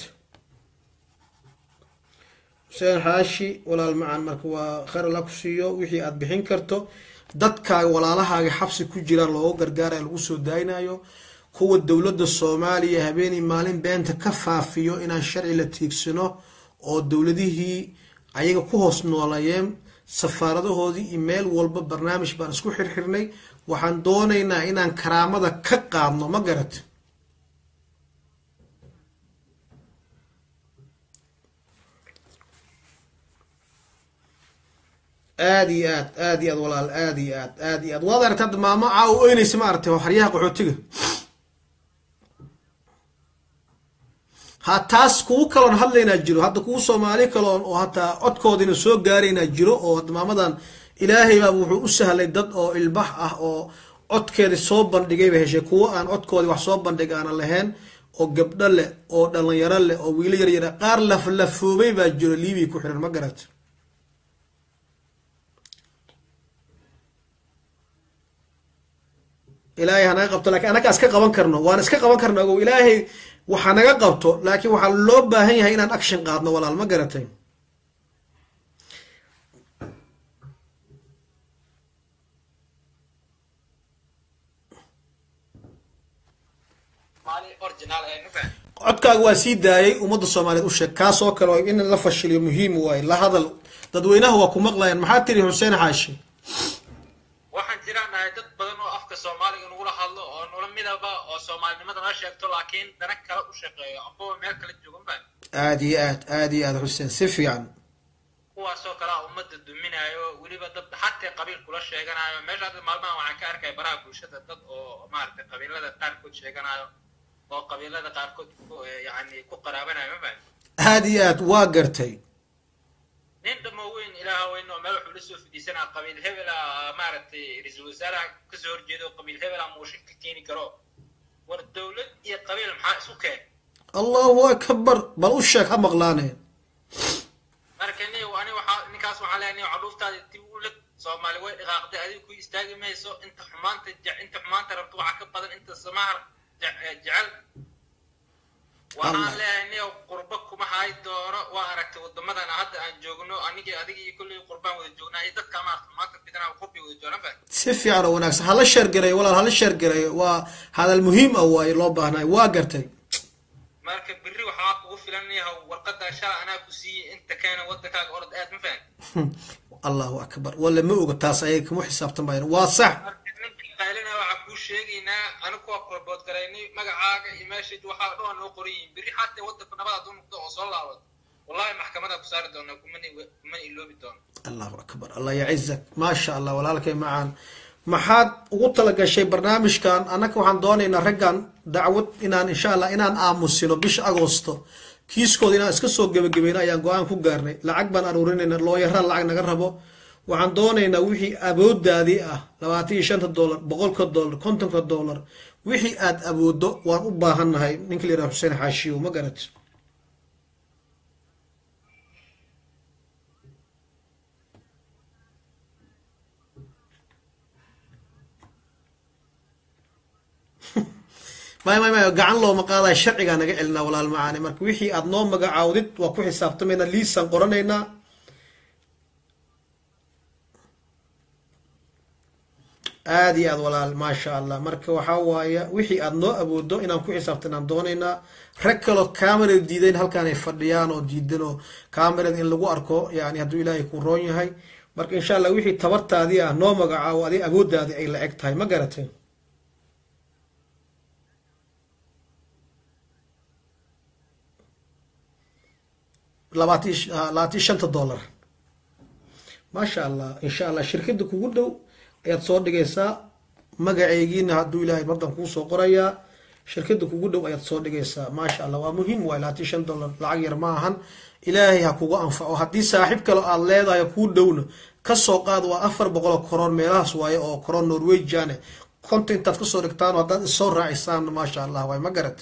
xuseen xaashi walaal macan marka waa khayr alla ku siiyo wixii aad bixin karto dadkaaga walaalahaaga xabsi ku jiraan looga gargaaraya lagu soo daaynayo kuwa dowladda soomaaliya habeenii maalin beenta ka faafiyo inaan sharci la tiigsano oo dowladihii ayaga ku hoos noolayeen safaaradahoodii iyo meel walba barnaamij baan isku xirxirnay waxaan doonaynaa inaan karaamada ka qaadno ma garat aada iyo aad aada iyo aad walaal aada iyo aad aada iyo aad waad aragta hadda maamo caa u oynaysa ma aragtay oo xaryaha qaxootiga ha taas kugu kaloon hadlaynaa jiro hadda kugu soomaali kaloon oo hataa codkoodina soo gaaraynaa jiro oo hadda maamadan ilaahay baa wuxuu u sahlay dad oo ilbax ah oo codkeeda soo bandhigay bay heshay kuwo aan codkoodii wax soo bandhig aanan lahayn oo gabdho leh oo dhalinyaro leh oo wiilo yar yara qaar laflafoobay baa jiro liibiya ku xiran ma garat ilaahay hanaga qabto lakin annagaa iska qaban karno waan iska qaban karno ogow ilaahay waxa naga qabto laakiin waxaa loo baahan yahay inaan action qaadno walaal ma garatay codkaaga waa sii daayay ummadda soomaaliyeed u sheeg kaas oo kale in la fashiliyo muhiim waaye la hadal dadweynaha waa ku maqlayaan maxaa tiri xuseen xaashi waxaan jiraan nahay dad badan oo afka soomaaliga nagula hadlo oo nula midaba oo soomaalinimada nala sheegto laakiin dana kale u shaqeeyo ambaba meel kala joogan baan aada iyo aad aada iyo aad xuseen si fiican kuwaasoo kalea ummadda duminayo weliba dad xatee qabiil kula sheeganayo meesha hadda maalmahan waxaan ka arkaya baraha bulshada dad oo maaragtay qabiilada qaarkood sheeganayo oo qabiilada qaarkood yani ku qaraabanayo ma fahan aada iyo aad waa gartay nin dhamo weyn ilaaha weyn oo meel wuxuu la soo fidhiisanaa qabiil hebel ah maaragtay ra-iisul wasaaraha kasoo horjeeda oo qabiil hebel ah muushin ka keeni karo war dowlad iyo qabiil maxaa isu keen allahu akbar bal u sheeg ha maqlaane marka ni ani waxaa ninkaas waxaa leeyahay nin cadhuuftaada dib u leg soomaali way dhaqaaqday adiga ku istaagi mayso inta xumaanta je- inta xumaanta rabto waxaa ka badan inta samaha je- jecel waxaan leeyahay nin qurba kuma haay doono waa aragtay wadamadan hadda aan joogno anigii adiga iyo kolley qurbaan wada joognaa iyo dadka maarata maanta bidana qurbi wada joogan ba si fiican oo wanaagsan hala sheergareeyo walaal hala sheergareeyo waa hadal muhiim ah waaye loo baahnayo waa gartay marka berri waxaa kugu filan yaha warqada shala anaa ku siiyey inta keena wadankaaga orod aad ma fahan allahu akbar wala ma oga taas ayay kuma xisaabtan bayan waa sax marka ninkii qaylina waxaa kuu sheegaynaa anigu waa korbood garaynay magacaaga iyo meeshayd waxaa dhoon noo qoran yihiin berri xataa wadanku nabad hadduu noqdo oo soo laabad wallahi maxkamadaa ku saari doonaa kumani kumani iloobi doono allahu akbar allah yacizak maasha allah walaalkay macaan maxaad ugu talagashay barnaamijkan annaka waxaan doonaynaa raggan dacwad inaan insha allah inaan aamusino bisha agoosto kiiskooda inaan iska soo gebagabayno ayaan go-aan ku gaarnay lacag baan aruurinayna looyaraan lacag naga rabo waxaan doonaynaa wixii awoodaadii ah labaatan iyo shanta dollar boqolka dollar kontonka dollar wixii aad awoodo waan u baahannahay ninka la yidhaha xuseen xaashiyo ma garat may may may gacan looma qaadaya sharcigaa naga celinaa walaal macaani marka wixii aad noo magacaawdid waa ku xisaabtamaynaa liisaan qoranaynaa aada iyo aad walaal maasha allah marka waxaa waaya wixii aad noo awoodo inaan ku xisaabtan aan doonaynaa rag kaloo camerada diidayn halkaan ay fadhiyaan oo diidan oo camerada in lagu arko yani hadduu ilaahay ku roon yahay marka insha allah wixii tabartaadii ah noo magacaawo adig awoodaadii ay la eg tahay ma garatay labaati labaatan shanta dollar maasha allah insha allah shirkada kugu dhow ayaad soo dhigaysaa magaceygiina hadduu ilaahay mardan kuu soo qorayaa shirkada kugu dhow ayaad soo dhigaysaa maasha allah waa muhiim waay labaatan shan dollar lacag yar ma ahan ilaahay ha kugu anfaco haddii saaxiib kale aad leedahay kuu dhowna kasoo qaad waa afar boqoloo koroon meelahaas waaye oo koroon norwegiane konta intaad kasoo dhigtaan haddaad isoo raacisaan maasha allah waay ma garat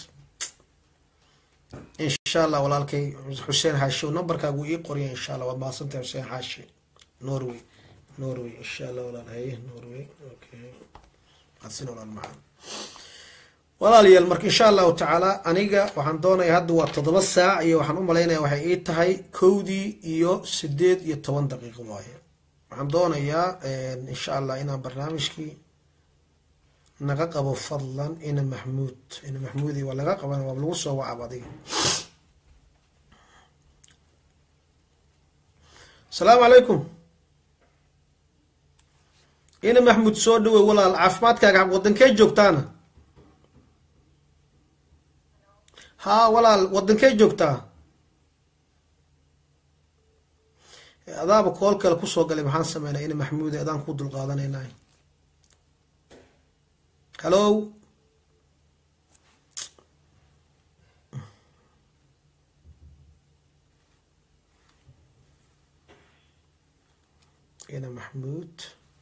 insha allah walaalkay xuseen xaashi numberkaagu ii qoriya insha allah waad mahadsantahay xuseen xaashi norway norway insha allah walaal haye norway okay mahadsan walaal macaan walaalayaal marka insha allahu tacaala aniga waxaan doonaya hadda waa toddoba saac iyo waxaan u malaynaya waxay ii tahay kowdii iyo sideed iyo toban daqiiqo waaye waxaan doonayaa insha allah inaan barnaamijkii naga qabo fadlan ina maxmuud ina maxmuudi waa laga qaban waa lagu soo wacab adiga asalaamu calaykum ina maxmuud soo dhawey walaal caafimaadkaaga wadankee joogtaana haa walaal wadankee joogtaa adaaba kool kale kusoo galay maxaan sameynaa ina maxmuudi adaan ku dulqaadanayna hallo ina maxmuud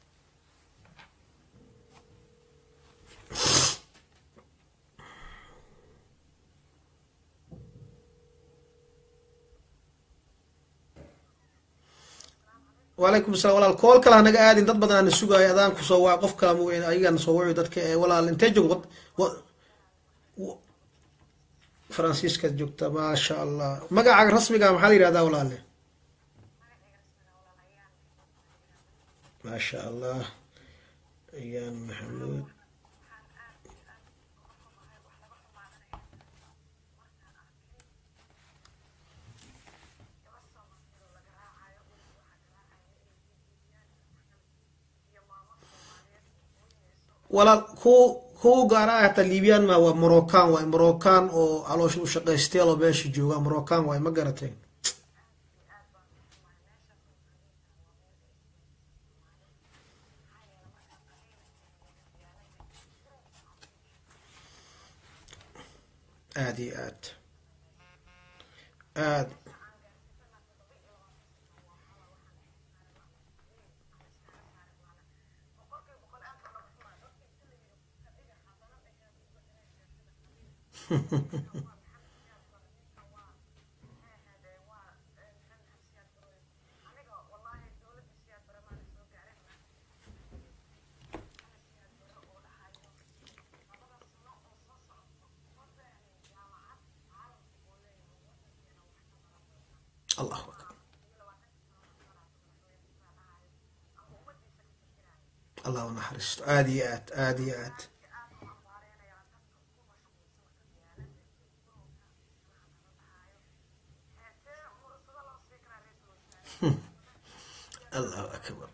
wacalaykum salam walaal kool kale hanaga aadin dad badan ana sugaayo adaan kusoo waa qof kala mu ayagana soo waci dadka ee walaal intee joog faransiiskaad joogta maasha allah magacaaga rasmiga maxaa la yihahdaa walaale maasha allah ayaan maxamuud walaal ku kuwa gaara ah hataa libian ma waa moroccan waay moroccan oo caloosha u shaqaysteel oo meesha jooga moroccan waay ma garatay aada iyo aad aad allahu akbar allah u naxariisto aada iyo aad aada iyo aad allahu akbar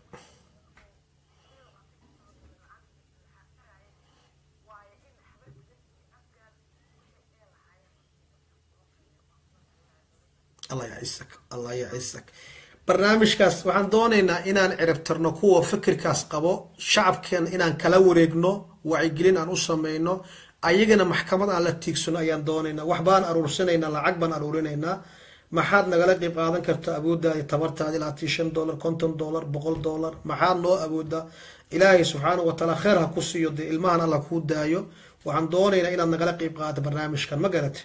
allah yacisak allah yacisak barnaamijkaas waxaan doonaynaa inaan ciribtirno kuwa fikirkaas qabo shacabkan inaan kala wareegno wacyigelin aan u sameyno ayagana maxkamad aan la tiigsano ayaan doonaynaa waxbaan aruursanaynaa lacag baan aruurinaynaa maxaad nagala qeyb qaadan karta awooddaadi tabartaadi ilaatii shan dollar konton dollar boqol dollar maxaad noo awoodaa ilaahay subxaanahu watacaala kheer ha ku siiyo dee ilmahan alla kuu daayo waxaan doonaynaa inaad nagala qeyb qaadato barnaamijkan ma garate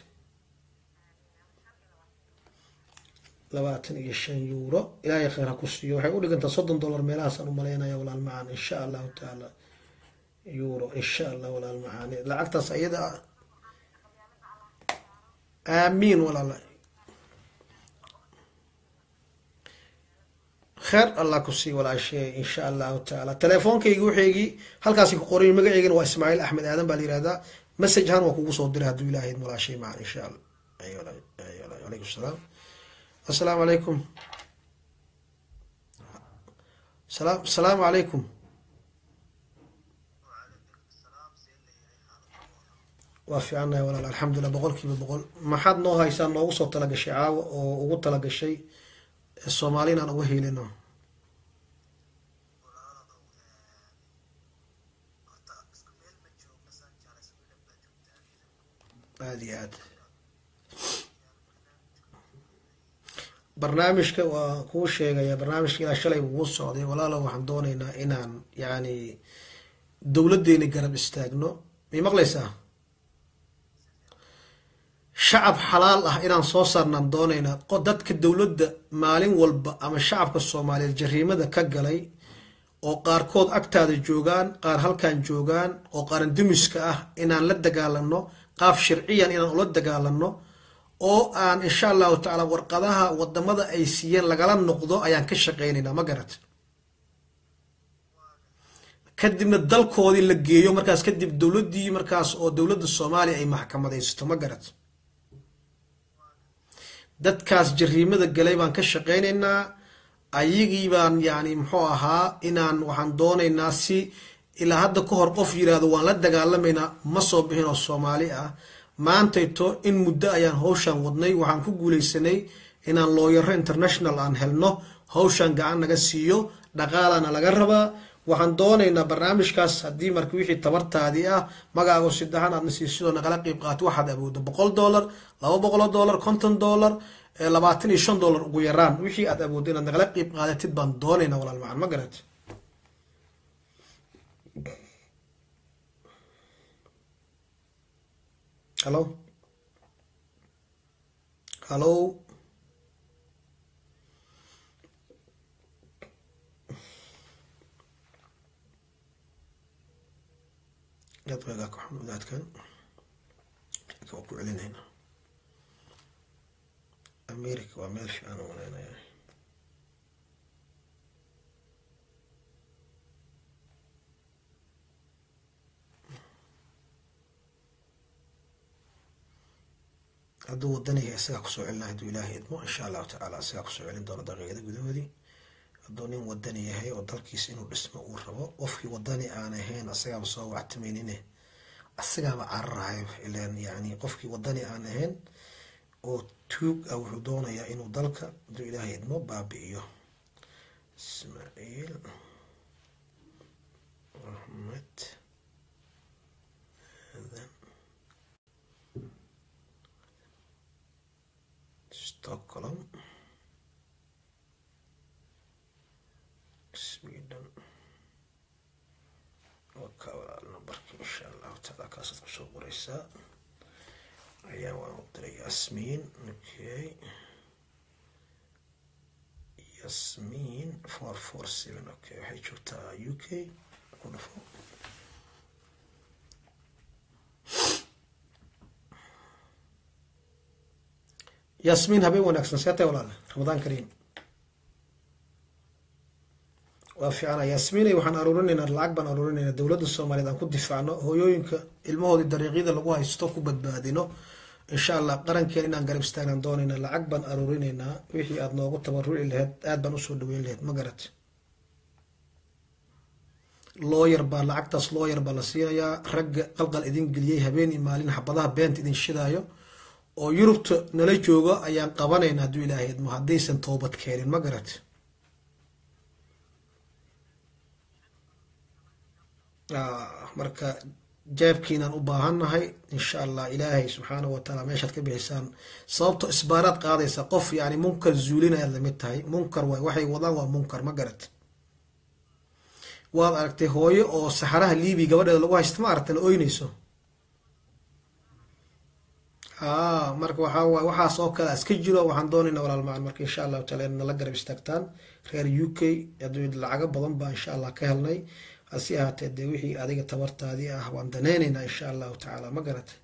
labaatan iyo shan euro ilaahay kheer ha ku siiyo waxay u dhigantaa soddon dollar meelahaasaan u malaynaya walaal macaan insha allahu tacaala euro insha allah walaal macaani lacagtaas ayada ah aamiin walaala kheer allah ku sii walaashee insha allahu tacaala teleefoonkaygi waxaygii halkaasi ku qoray magaceygana waa ismaaciil axmed aadan baa la yihahdaa message ahaan waa kugu soo diray hadduu ilaahayd walaashay macan insha allah alaykum salaam assalaamu calaykum salaam asalaamu calaykum waa fiicannahay walaal alxamdulilah boqol kiiba boqol maxaad noo haysaa noogu soo talagashay caawa oo ugu talagashay soomaali inaan uga helino aada iyo aad barnaamijka waa kuu sheegaya barnaamijka ilaa shalay wuu socday walaalo waxaan doonaynaa inaan yacni dowladdeeni garab istaagno may maqlaysaa shacab xalaal ah inaan soo saarnaan doonaynaa dadka dowladda maalin walba ama shacabka soomaaliyeed jariimada ka galay oo qaarkood agtaada joogaan qaar halkan joogaan oo qaaran dumiska ah inaan la dagaalano qaab sharciyan inaan ula dagaalano oo aan insha allahu tacaala warqadaha wadamada ay siiyeen lagala noqdo ayaan ka shaqeynaynaa ma garat kadibna dalkoodii la geeyo markaas kadib dowladdii markaas oo dowladda soomaaliya ay maxkamadaysato ma garat dadkaas jariimada galay baan ka shaqeynaynaa ayagii baan yani muxuu ahaa inaan waxaan doonaynaa si ilaa hadda ka hor qof yiraahdo waan la dagaalamaynaa ma soo bixin oo soomaali ah maantayto in muddo ayaan hawshaan wadnay waxaan ku guuleysanay inaan looyaro international aan helno hawshaan gacan naga siiyo dhaqaalana laga rabaa waxaan doonaynaa barnaamijkaas haddii marka wixii tabartaadii ah magaago saddexan aadna siisidoo nagala qeyb qaato waxaad awoodo boqol dollar laba boqolo dollar konton dollar labaatan iyo shan dollar ugu yaraan wixii aad awooddo inaad nagala qeyb qaadatid baan doonaynaa walaal macan ma garat hallo hallo dadweegaa ka xun wadaadkan waa ku celinayna america waa meel fiican u malaynaya hadduu wadaniga isagaa kusoo celina hadduu ilaahay idmo insha allahu tacaala isagaa kusoo celin doono daqiiqada gudahoodii hadduu nin wadani yahay oo dalkiisa inuu dhismo uu rabo qofkii wadani aan ahayn asagaaba soo wactimaynine asagaaba cararahayo ilan yani qofkii wadani aan ahayn oo tuug ah wuxuu doonayaa inuu dalka hadduu ilaahay idmo baabi'iyo ismaaciil axmed stockholm sweden waka walaal numberka insha allahu taala kaasaad kusoo qoreysaa ayaa waan u diray yasmiin okay yasmiin four four seven okay waxay joogtaa u k ku dhufo yasmiin habeen wanaagsan see tahay walaale ramadaan kariim waa fiicana yasmiinay waxaan aruurinaynaa lacag baan aruurinaynaa dowladda soomaaliyeed aan ku difaacno hooyooyinka ilmahoodii dariiqyada lagu haysto ku badbaadino insha allah qarankeena inaan garab istaagnaan doonaynaa lacag baan aruurinaynaa wixii aada noogu tabaruci laheyd aad baan usoo dhaweyn laheyd ma garat looyar baa lacagtaas looyar baa la siinayaa ragga qalqal idin geliyey habeen iyo maalin xabadaha beenta idin shidaayo oo yurubta nala joogo ayaan qabanayna hadduu ilaahay idmo haddaysan toobad keenin ma garat marka jaabkiinaan u baahannahay insha allah ilaahay subxaanahu watacaala meeshaad ka bixisaan sababto isbaaraad qaadaysa qof yani munkar zuulinayaad lamid tahay munkar waay waxay wadaan waa munkar ma garat waad aragtay hooyo oo saxaraha liibi gabadheeda lagu haysta ma aragta la oynayso haa marka waxaa waay waxaas oo kale iska jiro waxaan doonaynaa walaal macan marka insha allahu taala in nala garab istaagtaan reer u k aduu lacago badan baa insha allah ka helnay hasi ahaatee dee wixii adiga tabartaadii ah waan daneyneynaa insha allahu tacaala ma garatay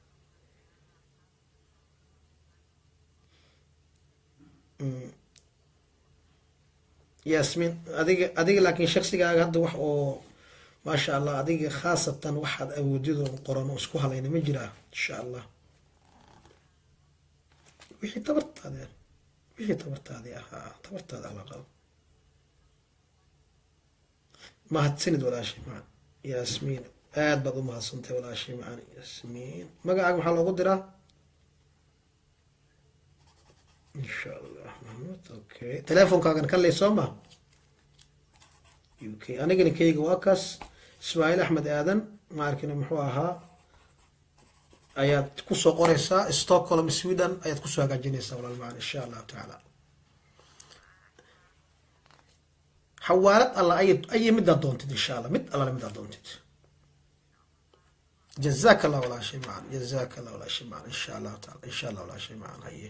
yasmin adiga adiga laakiin shaksigaaga hadda wax oo maasha allah adiga khaasatan waxaad awoodidoo qoran oo isku halayna ma jiraa insha allah wixii tabartaadi wixii tabartaadii ahaa tabartaada ala qabo mahadsanid walaashay macan yaasmiin aad baad u mahadsantahay walaashay macan yaasmiin magacaaga maxaa loogu diraa insha allah mahmud okay teleefonkaagan kan ley soo ma u k anigana keyga waa kaas ismaaciil axmed aadan ma arkina muxuu ahaa ayaad kusoo qoreysaa stockholm sweden ayaad kusoo hagaajinaysaa walaal macan insha allahu tacaala xawaalad alla ay ay midaad doontid insha allah mid allale midaad doontid jazaka allah walaa shay macan jazaka allah walaa shay macan insha allahu taala insha allah walaa shay macan haye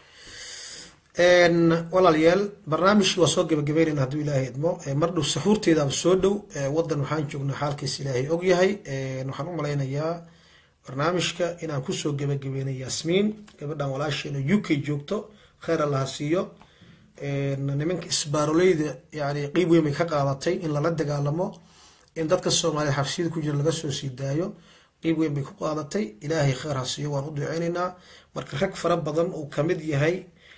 walaalayaal barnaamijkii waa soo gebagabeynayna hadduu ilaahay idmo mar dhow saxuurteedaaba soo dhow waddan waxaan joognaa xaalkiis ilaahay ogyahay waxaan u malaynayaa barnaamijka inaan kusoo gebagabeynay yasmiin gabadhan walaasheena u k joogto kheyr allaha siiyo nimanka isbaaroleyda yani qeyb weyn bay ka qaadatay in lala dagaalamo in dadka soomaaliyed xabsiyada ku jira laga soo sii daayo qeyb weyn bay ku qaadatay ilaahay kheyr ha siiyo waan u duceyneynaa marka rag fara badan uu kamid yahay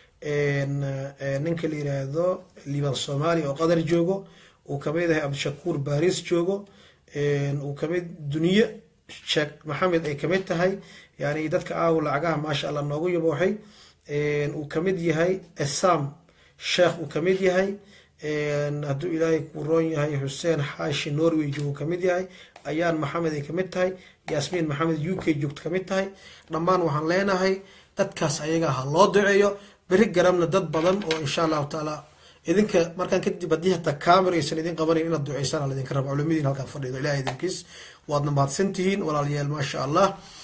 ninka la yiraahdo liban soomaaliya oo qatar joogo uu kamid yahay cabdishakuur baris joogo uu kamid duniye sheekh maxamed ay kamid tahay yani dadka aaw lacagaha maasha allah noogu yabooxay uu kamid yahay esam sheekh uu kamid yahay hadduu ilaahay ku roon yahay xuseen xaashi norway joogo kamid yahay ayaan maxamed ay kamid tahay yaasmiin maxamed u k joogto kamid tahay dhammaan waxaan leenahay dadkaas ayaga ha loo duceeyo beri garabna dad badan oo insha allahu tacaala idinka markaan kadib haddii hataa camera aysan idin qabanayn inaad duceysaan ala idinka raba culimadiin halkaan fadhido ilahay idinkiis waadna mahadsantihiin walaalayaal maasha allah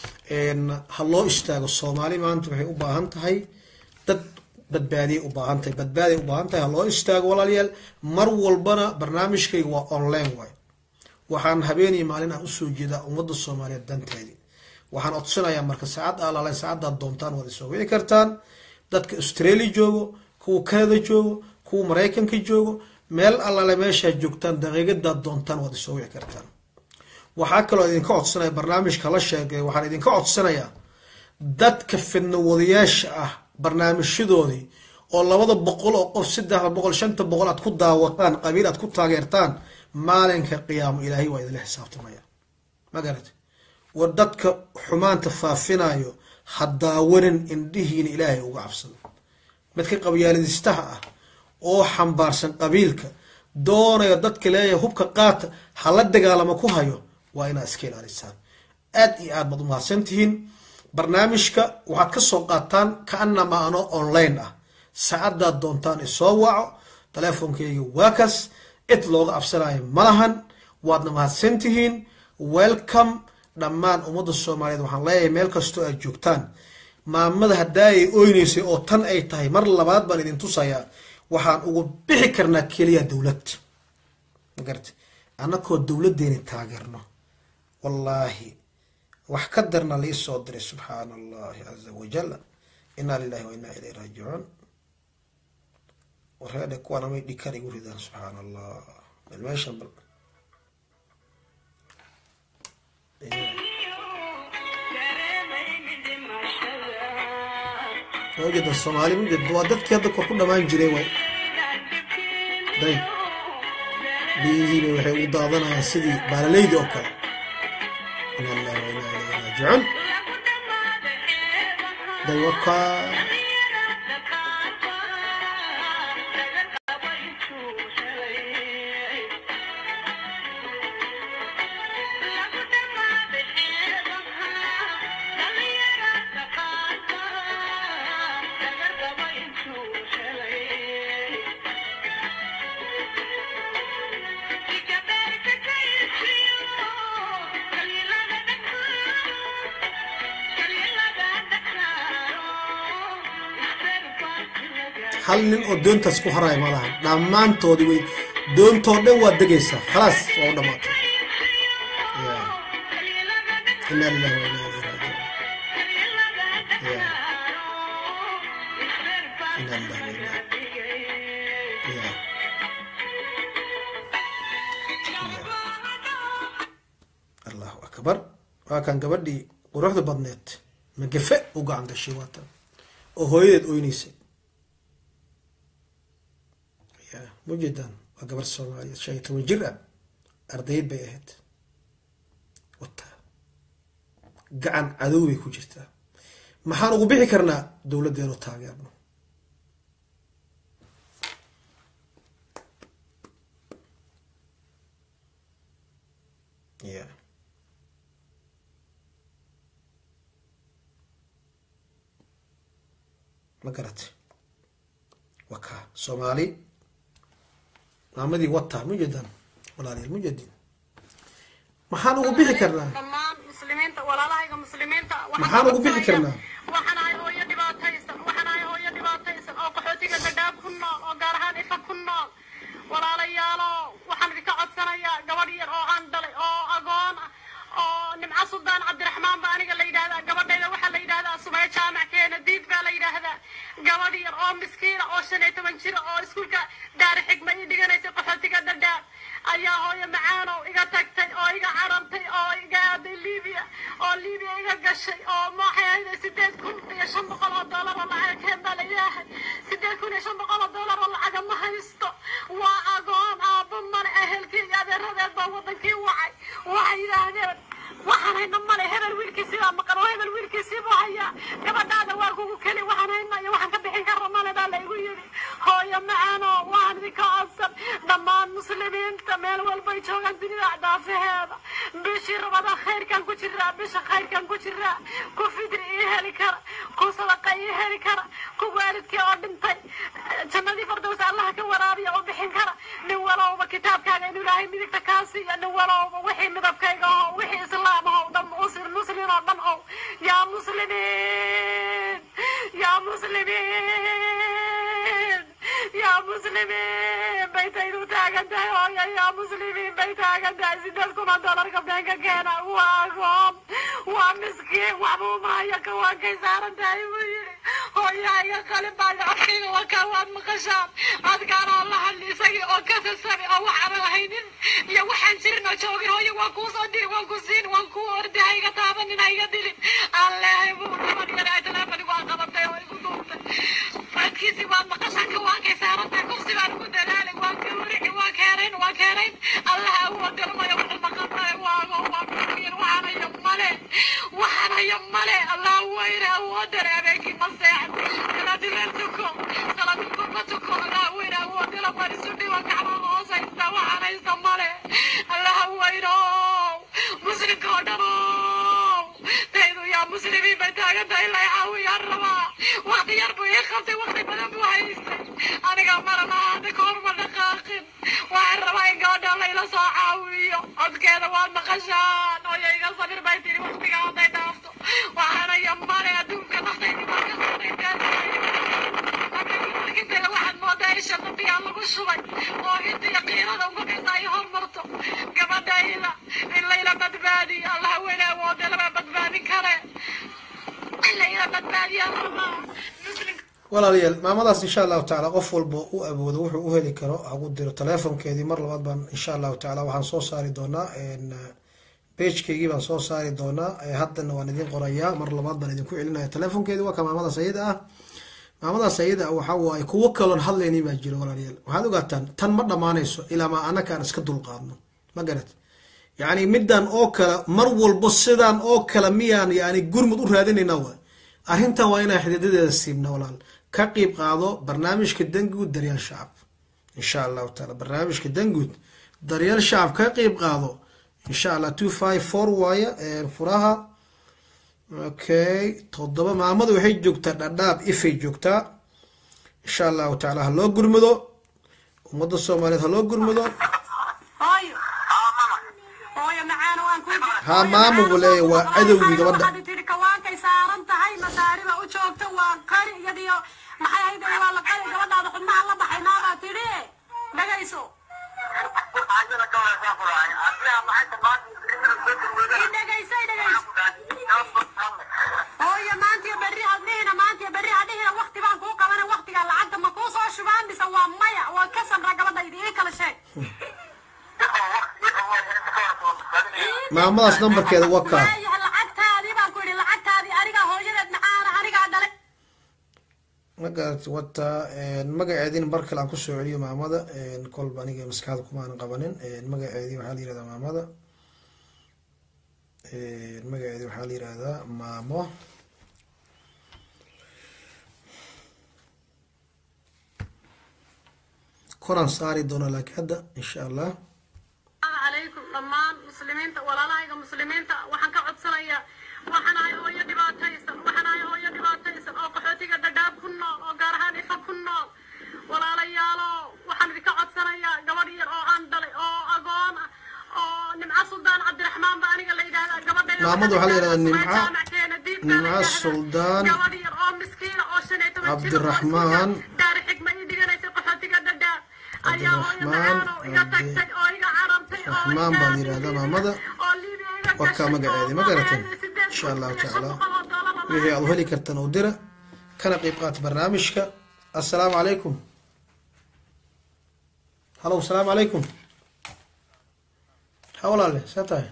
ha loo istaago soomaali maanta waxay u baahan tahay dad badbaadiyay u baahan tahay badbaadiay u baahan tahay ha loo istaago walaalayaal mar walbana barnaamijkayga waa online waay waxaan habeenii maalin aan usoo jeedaa ummadda soomaaliyeed danteedii waxaan codsanayaa marka saacad alaala saacadaad doontaan waad isoo wici kartaan dadka australia joogo kuwa canada joogo kuwa maraykanka joogo meel allaale meeshaad joogtaan daqiiqadaad doontaan waad isoo wici kartaan waxaa kaloo idinka codsanaya barnaamijka la sheegay waxaan idinka codsanayaa dadka fidna wadayaasha ah barnaamijyadoodii oo labada boqol oo qof saddexda boqol shanta boqol aad ku daawataan qabiil aad ku taageertaan maalinka qiyaamo ilaahay waa idinla xisaabtamaya ma garat war dadka xumaanta faafinayo ha daawanin indhihiina ilaahay uga cabsado midka qabyaaladistaha ah oo xambaarsan qabiilka doonayo dadka leeyahay hubka qaata hala dagaalamo ku hayo waa inaad iska ilaalisaan aad iyo aad baad umahadsan tihiin barnaamijka waxaad ka soo qaataan kaanama ano online ah saacadaad doontaan isoo waco teleefonkeyga waa kas cid looga cabsanayo malahan waadna mahadsan tihiin welcome dhammaan ummadda soomaaliyeed waxaan leeyahay meel kastoo aad joogtaan maamada haddaa ay oyneysay oo tan ay tahay mar labaad baan idin tusayaa waxaan ugu bixi karnaa keliya dowlad magarta annakoo dowladdeeni taageerno wallaahi wax ka darna lii soo diray subxaana allahi caza wajal inaa lilahi wa inaa ilayhi raajicuun wareedhe kuwaan amay dhikar igu ridaan subxaana allah bal meeshan bal wajada soomaali mujed waa dadkii hadda kor ku dhamaan jiray waay day biyihiina waxay ugu daadanayaan sidii baalaleydi oo kale ina allahi wa inaa ilayhi raajicuun daywaka hal nin oo doontaas ku haraya ma laha dhammaantoodii way doontoo dhan waa degaysaa khalaas waa u dhamaatay Ya. inaa lillahi wa inaa ilayhi raajicuun Ya. inaa lillahi wa inaa Ya. Ya. allahu akbar waa kan gabadhii quruxda badneed magafe u gacan gashay waatan oo hooyadeed oynaysay ya mujeedaan waa gabar soomaaliyeed shan iyo toban jir ah ardayd bay ahayd wata gacan cadow bay ku jirtaa maxaan ugu bixi karnaa dowladdeenu taageerno ya ma garatay waa kaa soomaali maamadii wata mujeedaan walaalayaal mujeedin maxaan ugu bixi karnaa dhammaan muslimiinta walaalahayga muslimiinta waxaan Maxaan ugu bixi codsanayaa- karnaa? waxaan ahay hooyo dhibaataysan waxaan ahay hooyo dhibaataysan oo qaxootiga gadhaab ku nool oo gaar ahaan ifa ku nool walaalayaalo waxaan idinka codsanayaa gabadh yar oo aan dhalay oo agoon ah oo nimco suldaan cabdiraxmaan baa aniga la yidhaahdaa gabadhayda waxaa la yidhaahdaa sumaya jaamac keena diid baa la yidhaahdaa gabadh yar oo miskiina oo shan iyo toban jira oo iskuulka daari xigma ii dhiganaysa qaxootiga dhadhaab ayaa hooyo macaanow iga tagtay oo iga carartay oo iga aaday libiya oo libiya iga gashay oo maxay ahayd sideed kun iyo shan boqol oo doolar oo lacag keen baa layaahay sideed kun iyo shan boqol oo doolar oo lacaga ma haysto waa agoon aabbo male ehelkii iyo adeeradeed baa wadankii wacay waxay yidhaahdeen waxaan hayna male hebel wiilkiisii baa maqan oo hebel wiilkiisii buu hayaa gabadhaada waa kugu keli waxaan hayna iyo waxaan ka bixin kara male baa laygu yidhi hooyo macaano waxaan idinka codsan dhammaan muslimiinta meel walbay joogaan dunida daafaheeda bishii rabada khayrkan ku jiraa bisha khayrkan ku jiraa ku fidri ii heli kara ku sadaqa ii heli kara ku waalidkii oo dhintay jannadii fardows allaha ka waraabiya oo bixin kara nin walowba kitaabkaaga inuu ilaahay midigta kaa siiya nin walowba wixii midabkayga aho wixii islaam aho dhan muslim muslin oo dhan ow yaa muslimiin yaa muslimiin yaa muslimiin bay taydu taagan tahay hooyo yaa muslimiin bay taagan tahay sideed kun oo doolarka beenka keena waa agoon waa miskiin waxbuu maayo kawaankay saaran tahay buu yidhi hooyahayga qalin baa codkayga waa kaa waad maqashaan adkaana alla hadli isagii oo kasasabi oo waxaana lahaynin iyo waxaan jirin oo joogin hooyo waa kuu soo diri waan ku siin waan kuu ordi hayga taabanin hayga dilin allehay buu gabadh yar ay teleefonigu aan qabatay oo igu duubtay codkiisii waad maqashaan kawaankay saaran tahay kufsi baan ugu dadaalay waan ka warici waa keenayn waa keenayn allaha awoodgalmayo wuxuu maqantahay waago waa kuuyar waxaanayo male waxaanayo male allah weyne awoodale habeenkii ma seexdo salaadileel tuko salaadulku ma tuko allah weyne awoodala waan isu dhiwa gacmaha hoos haysta waxaan haysta male allaha weyno muslimka oo dhanow taydu yaa muslimiin bay taagan tahay la caawiyaan rabaa waqti yar buu ii qabtay waqti badan buu haystay aniga marana hadda kahor ma dhaqaaqin waxaan rabaa in gabadha layla soo caawiyo codkeeda waad maqashaan hooyo iga sabir bay tiri waqtiga hadday dhaafto waxaanaya male adduunka naftaydi baa ka saraysa waxaad moodaa isha dambiyaa lagu shubay oo intiya qiirada ugu dhisa ay hormarto gabadha ila in layla badbaadiyo allaha weyne awoode lama badbaadin kare in layla badbaadiyaa rabaa muslimka walaalayaal maamadaas insha allahu tacaala qof walba u awoodo wuxuu u heli karo hagu diro telefonkeedii mar labaad baan insha allahu tacaala waxaan soo saari doonaa bejkeygii baan soo saari doonaa haddana waan idin qorayaa mar labaad baan idinku celinaya telefonkeedii waa ka maamadaas ayada ah maamadaas ayada ah waxa waaye kuwo kaloon hadlaynin baa jiro walaalayaal waxaad ogaataan tan ma dhammaanayso ilaa ma anaka aan iska dulqaadno ma garat yacni middan oo kale mar walbo sidaan oo kale miyaan yani gurmud u raadinaynaa waay arrintan waa inaan xididadeeda siibna walaal ka qiib qaado barnaamijka danguud daryeel shacab insha allahu taala barnaamijka danguud daryeel shacab ka qiib qaado insha allah two five four waaye furaha okay toddoba maamadu waxay joogtaa dhadhaab ifay joogtaa insha allahu tacaala ha loo gurmado ummadda soomaaliyeed ha loo gurmado hooyo hooyo macaana waan ku Ha, maamo buu leeyahay, waa cadowgii gabadha. waxaad tidhi kawaankay saaran tahay masaariba u joogta waa qari iyadiyo maxay ahayd waa la qari gabadhaada xubnaha la baxay naabaa tidhi dhagayso i dhegayso i dhegayso hooyo maantiyo berri hadhihina maantiyo berri hadhihina wakti baan kuu qabana waktiga lacagta ma kuu soo shubaan mise waa maya waa ka samra gabadhaydi ii kala sheeg maamadaas nambarkeeda waa kaa waayahay lacagtaadii baan ku yidhi lacagtaadii anigaa hooyadeed macaana anigaa dhalay ma garatay wata magaceediina mar kale aan kusoo celiyo maamada kolba aniga maskaxda kumaanan qabanin magaceedii waxaa la yirahdaa maamada magaceedii waxaa la yirahdaa maamo koran saari doona laakiin hadda insha allah calaykum dhammaan muslimiinta walaalahayga muslimiinta waxaan ka codsanayaa waxaan ahay hooyo dhibaataysan waxaan ahay hooyo dhibaataysan oo qaxootiga dhadhaab ku nool oo gaar ahaan ifa ku nool walaalayaalo waxaan idinka codsanayaa gabadh yar oo aan dhalay oo agoon ah oo nimco suldaan cabdiraxmaan ba aniga la yidhahdaa gabadha Maamadu waxaa la yidhahdaa Nimco- Nimco Suldaan gabadh yar oo miskiina oo shan iyo toban jir oo Cabdiraxmaan daari xigma ii dhiganaysa qaxootiga dhadhaab ayaa hooyo Cabdiraxmaan macaano iga tagtay oo iga carartay oo Raxmaan baa la yidhahdaa maamada waa kaa magaceedii ma garateen insha allahu tacaala wixii aad u heli kartan u dira kana qeyb qaata barnaamijka assalaamu calaykum halow asalaamu calaykum ha walaale see tahay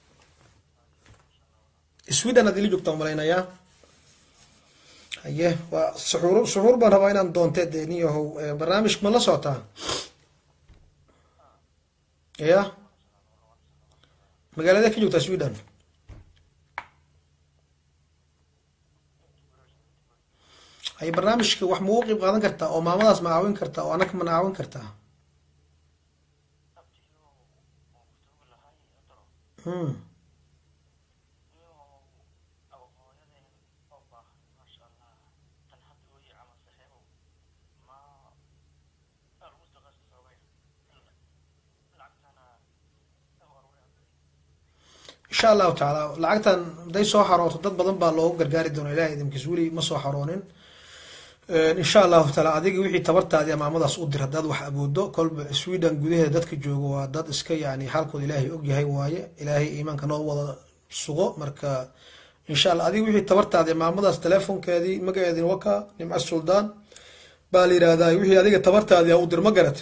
sweden aad ila joogtaan malaynayaa haye waa suxuur suxuur baan rabaa inaan doonte dee nin yahow eh, barnaamijka ma la socotaa ya magaalada ka joogtaa sweden haye barnaamijka wax ma ugu qeyb qaadan kartaa oo maamadaas ma caawin kartaa oo anaka mana caawin kartaa Hmm. insha allahu tacaala lacagtan haday soo xarooto dad badan baa loogu gargaari doona ilahay idinkiis weli ma soo xaroonin insha allahu taala adiga wixii tabartaadii maamadaas u dir haddaad wax aboodo kolba sweden gudaheeda dadka jooga waa dad iska yani xaalkooda ilaahay ogyahay waaye ilaahay iimaanka noo wada sugo marka insha allah adiga wixii tabartaadii maamadaas telefonkeedii magaceedina waka nimco suldaan baa la yidhahdaa wixii adiga tabartaadii u dir ma garat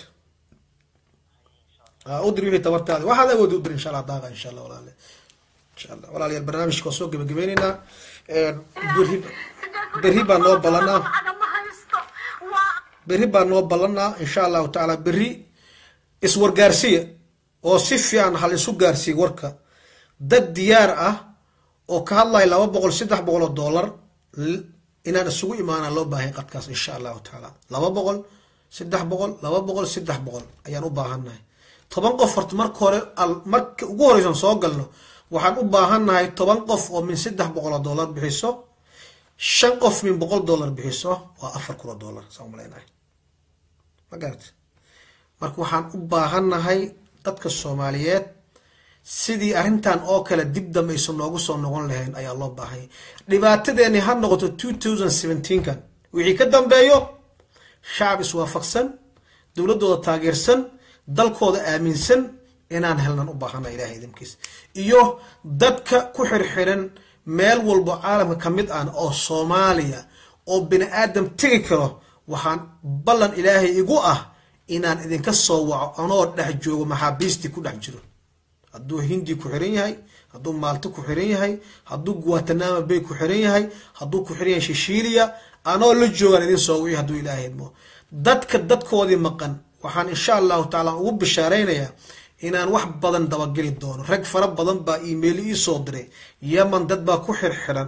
u dir wixii tabartaadii waxaad awoodi u dir insha allah daaqa insha allah walaale insha allah walaalayaal barnaamijka waa soo gebagabeyneynaa berri berri baa noo ballanaa ma haysto waa berri baa noo ballanaa insha allahu tacaala berri iswargaarsiya oo si fiican hal isu gaarsiiya warka dad diyaar ah oo ka hadlaya laba boqol saddex boqol oo dollar l- inaan isugu imaanaa loo baahay qadkaas insha allahu tacaala laba boqol saddex boqol laba boqol saddex boqol ayaan u baahannahay toban qof horta marka hore al- marka ugu horeysan soo galno waxaan u baahannahay toban qof oo min saddex boqol oo dollar bixiso shan qof min boqol dollar bixiso waa afar kun oo dollar saan umaleynahay ma garata marka waxaan u baahannahay dadka soomaaliyeed sidii arrintan oo kale dib dambe aysan noogu soo noqon lahayn ayaa loo baahanya dhibaatadeeni ha noqoto two thousand seventeenkan wixii ka dambeeyo shacab iswaafaqsan dowladooda taageersan dalkooda aaminsan inaan helnan u baahana ilahay idinkiis iyo dadka ku xirxiran meel walbo caalamka ka mid ah oo soomaaliya oo bini aadam tegi karo waxaan ballan ilaahay igu ah inaan idinka soo waco anoo dhex joogo maxaabiistii ku dhex jiro hadduu hindi ku xiran yahay hadduu maalto ku xiran yahay hadduu guatanama bay ku xiran yahay hadduu ku xiran yahay shishiiliya anoo la joogaan idin soo wici hadduu ilaahay idmo dadka dadkoodii maqan waxaan insha allahu tacaala ugu bishaaraynayaa inaan wax badan dabageli doono rag fara badan baa email ii soo diray yeman dad baa ku xirxiran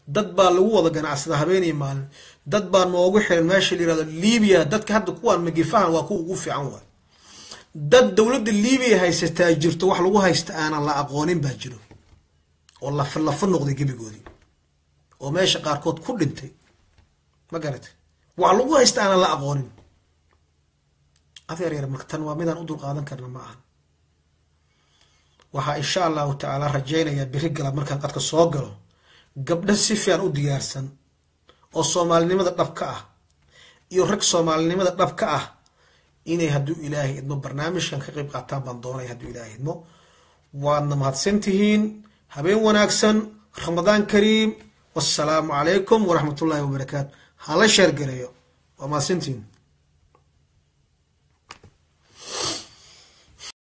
dad baa lagu wada ganacsada habeenii maalin dad baa noogu xiran meesha la yirahdo libiya dadka hadda kuwaan magifahan waa kuwa ugu fiican waay dad dowladda libiya haysataa jirto wax lagu haysta aanan la aqoonin baa jiro oo lafa lafa noqday gebigoodii oo meesha qaarkood ku dhintay ma garatay wax lagu haysta aanan la aqoonin adeer yar marka tan waa midaan u dulqaadan karna ma ahan waxaa insha allahu tacaala rajaynayaa beri gala markaan qadka soo galo gabdho si fiican u diyaarsan oo soomaalinimada dhab ka ah iyo rag soomaalinimada dhab ka ah inay hadduu ilaahay idmo barnaamijkan ka qayb qaataan baan doonaya hadduu ilaahay idmo waadna mahadsan tihiin habeen wanaagsan ramadaan kariim wassalaamu calaykum waraxmat ullaahi wabarakaatu hala sheergareeyo waa mahadsantihiin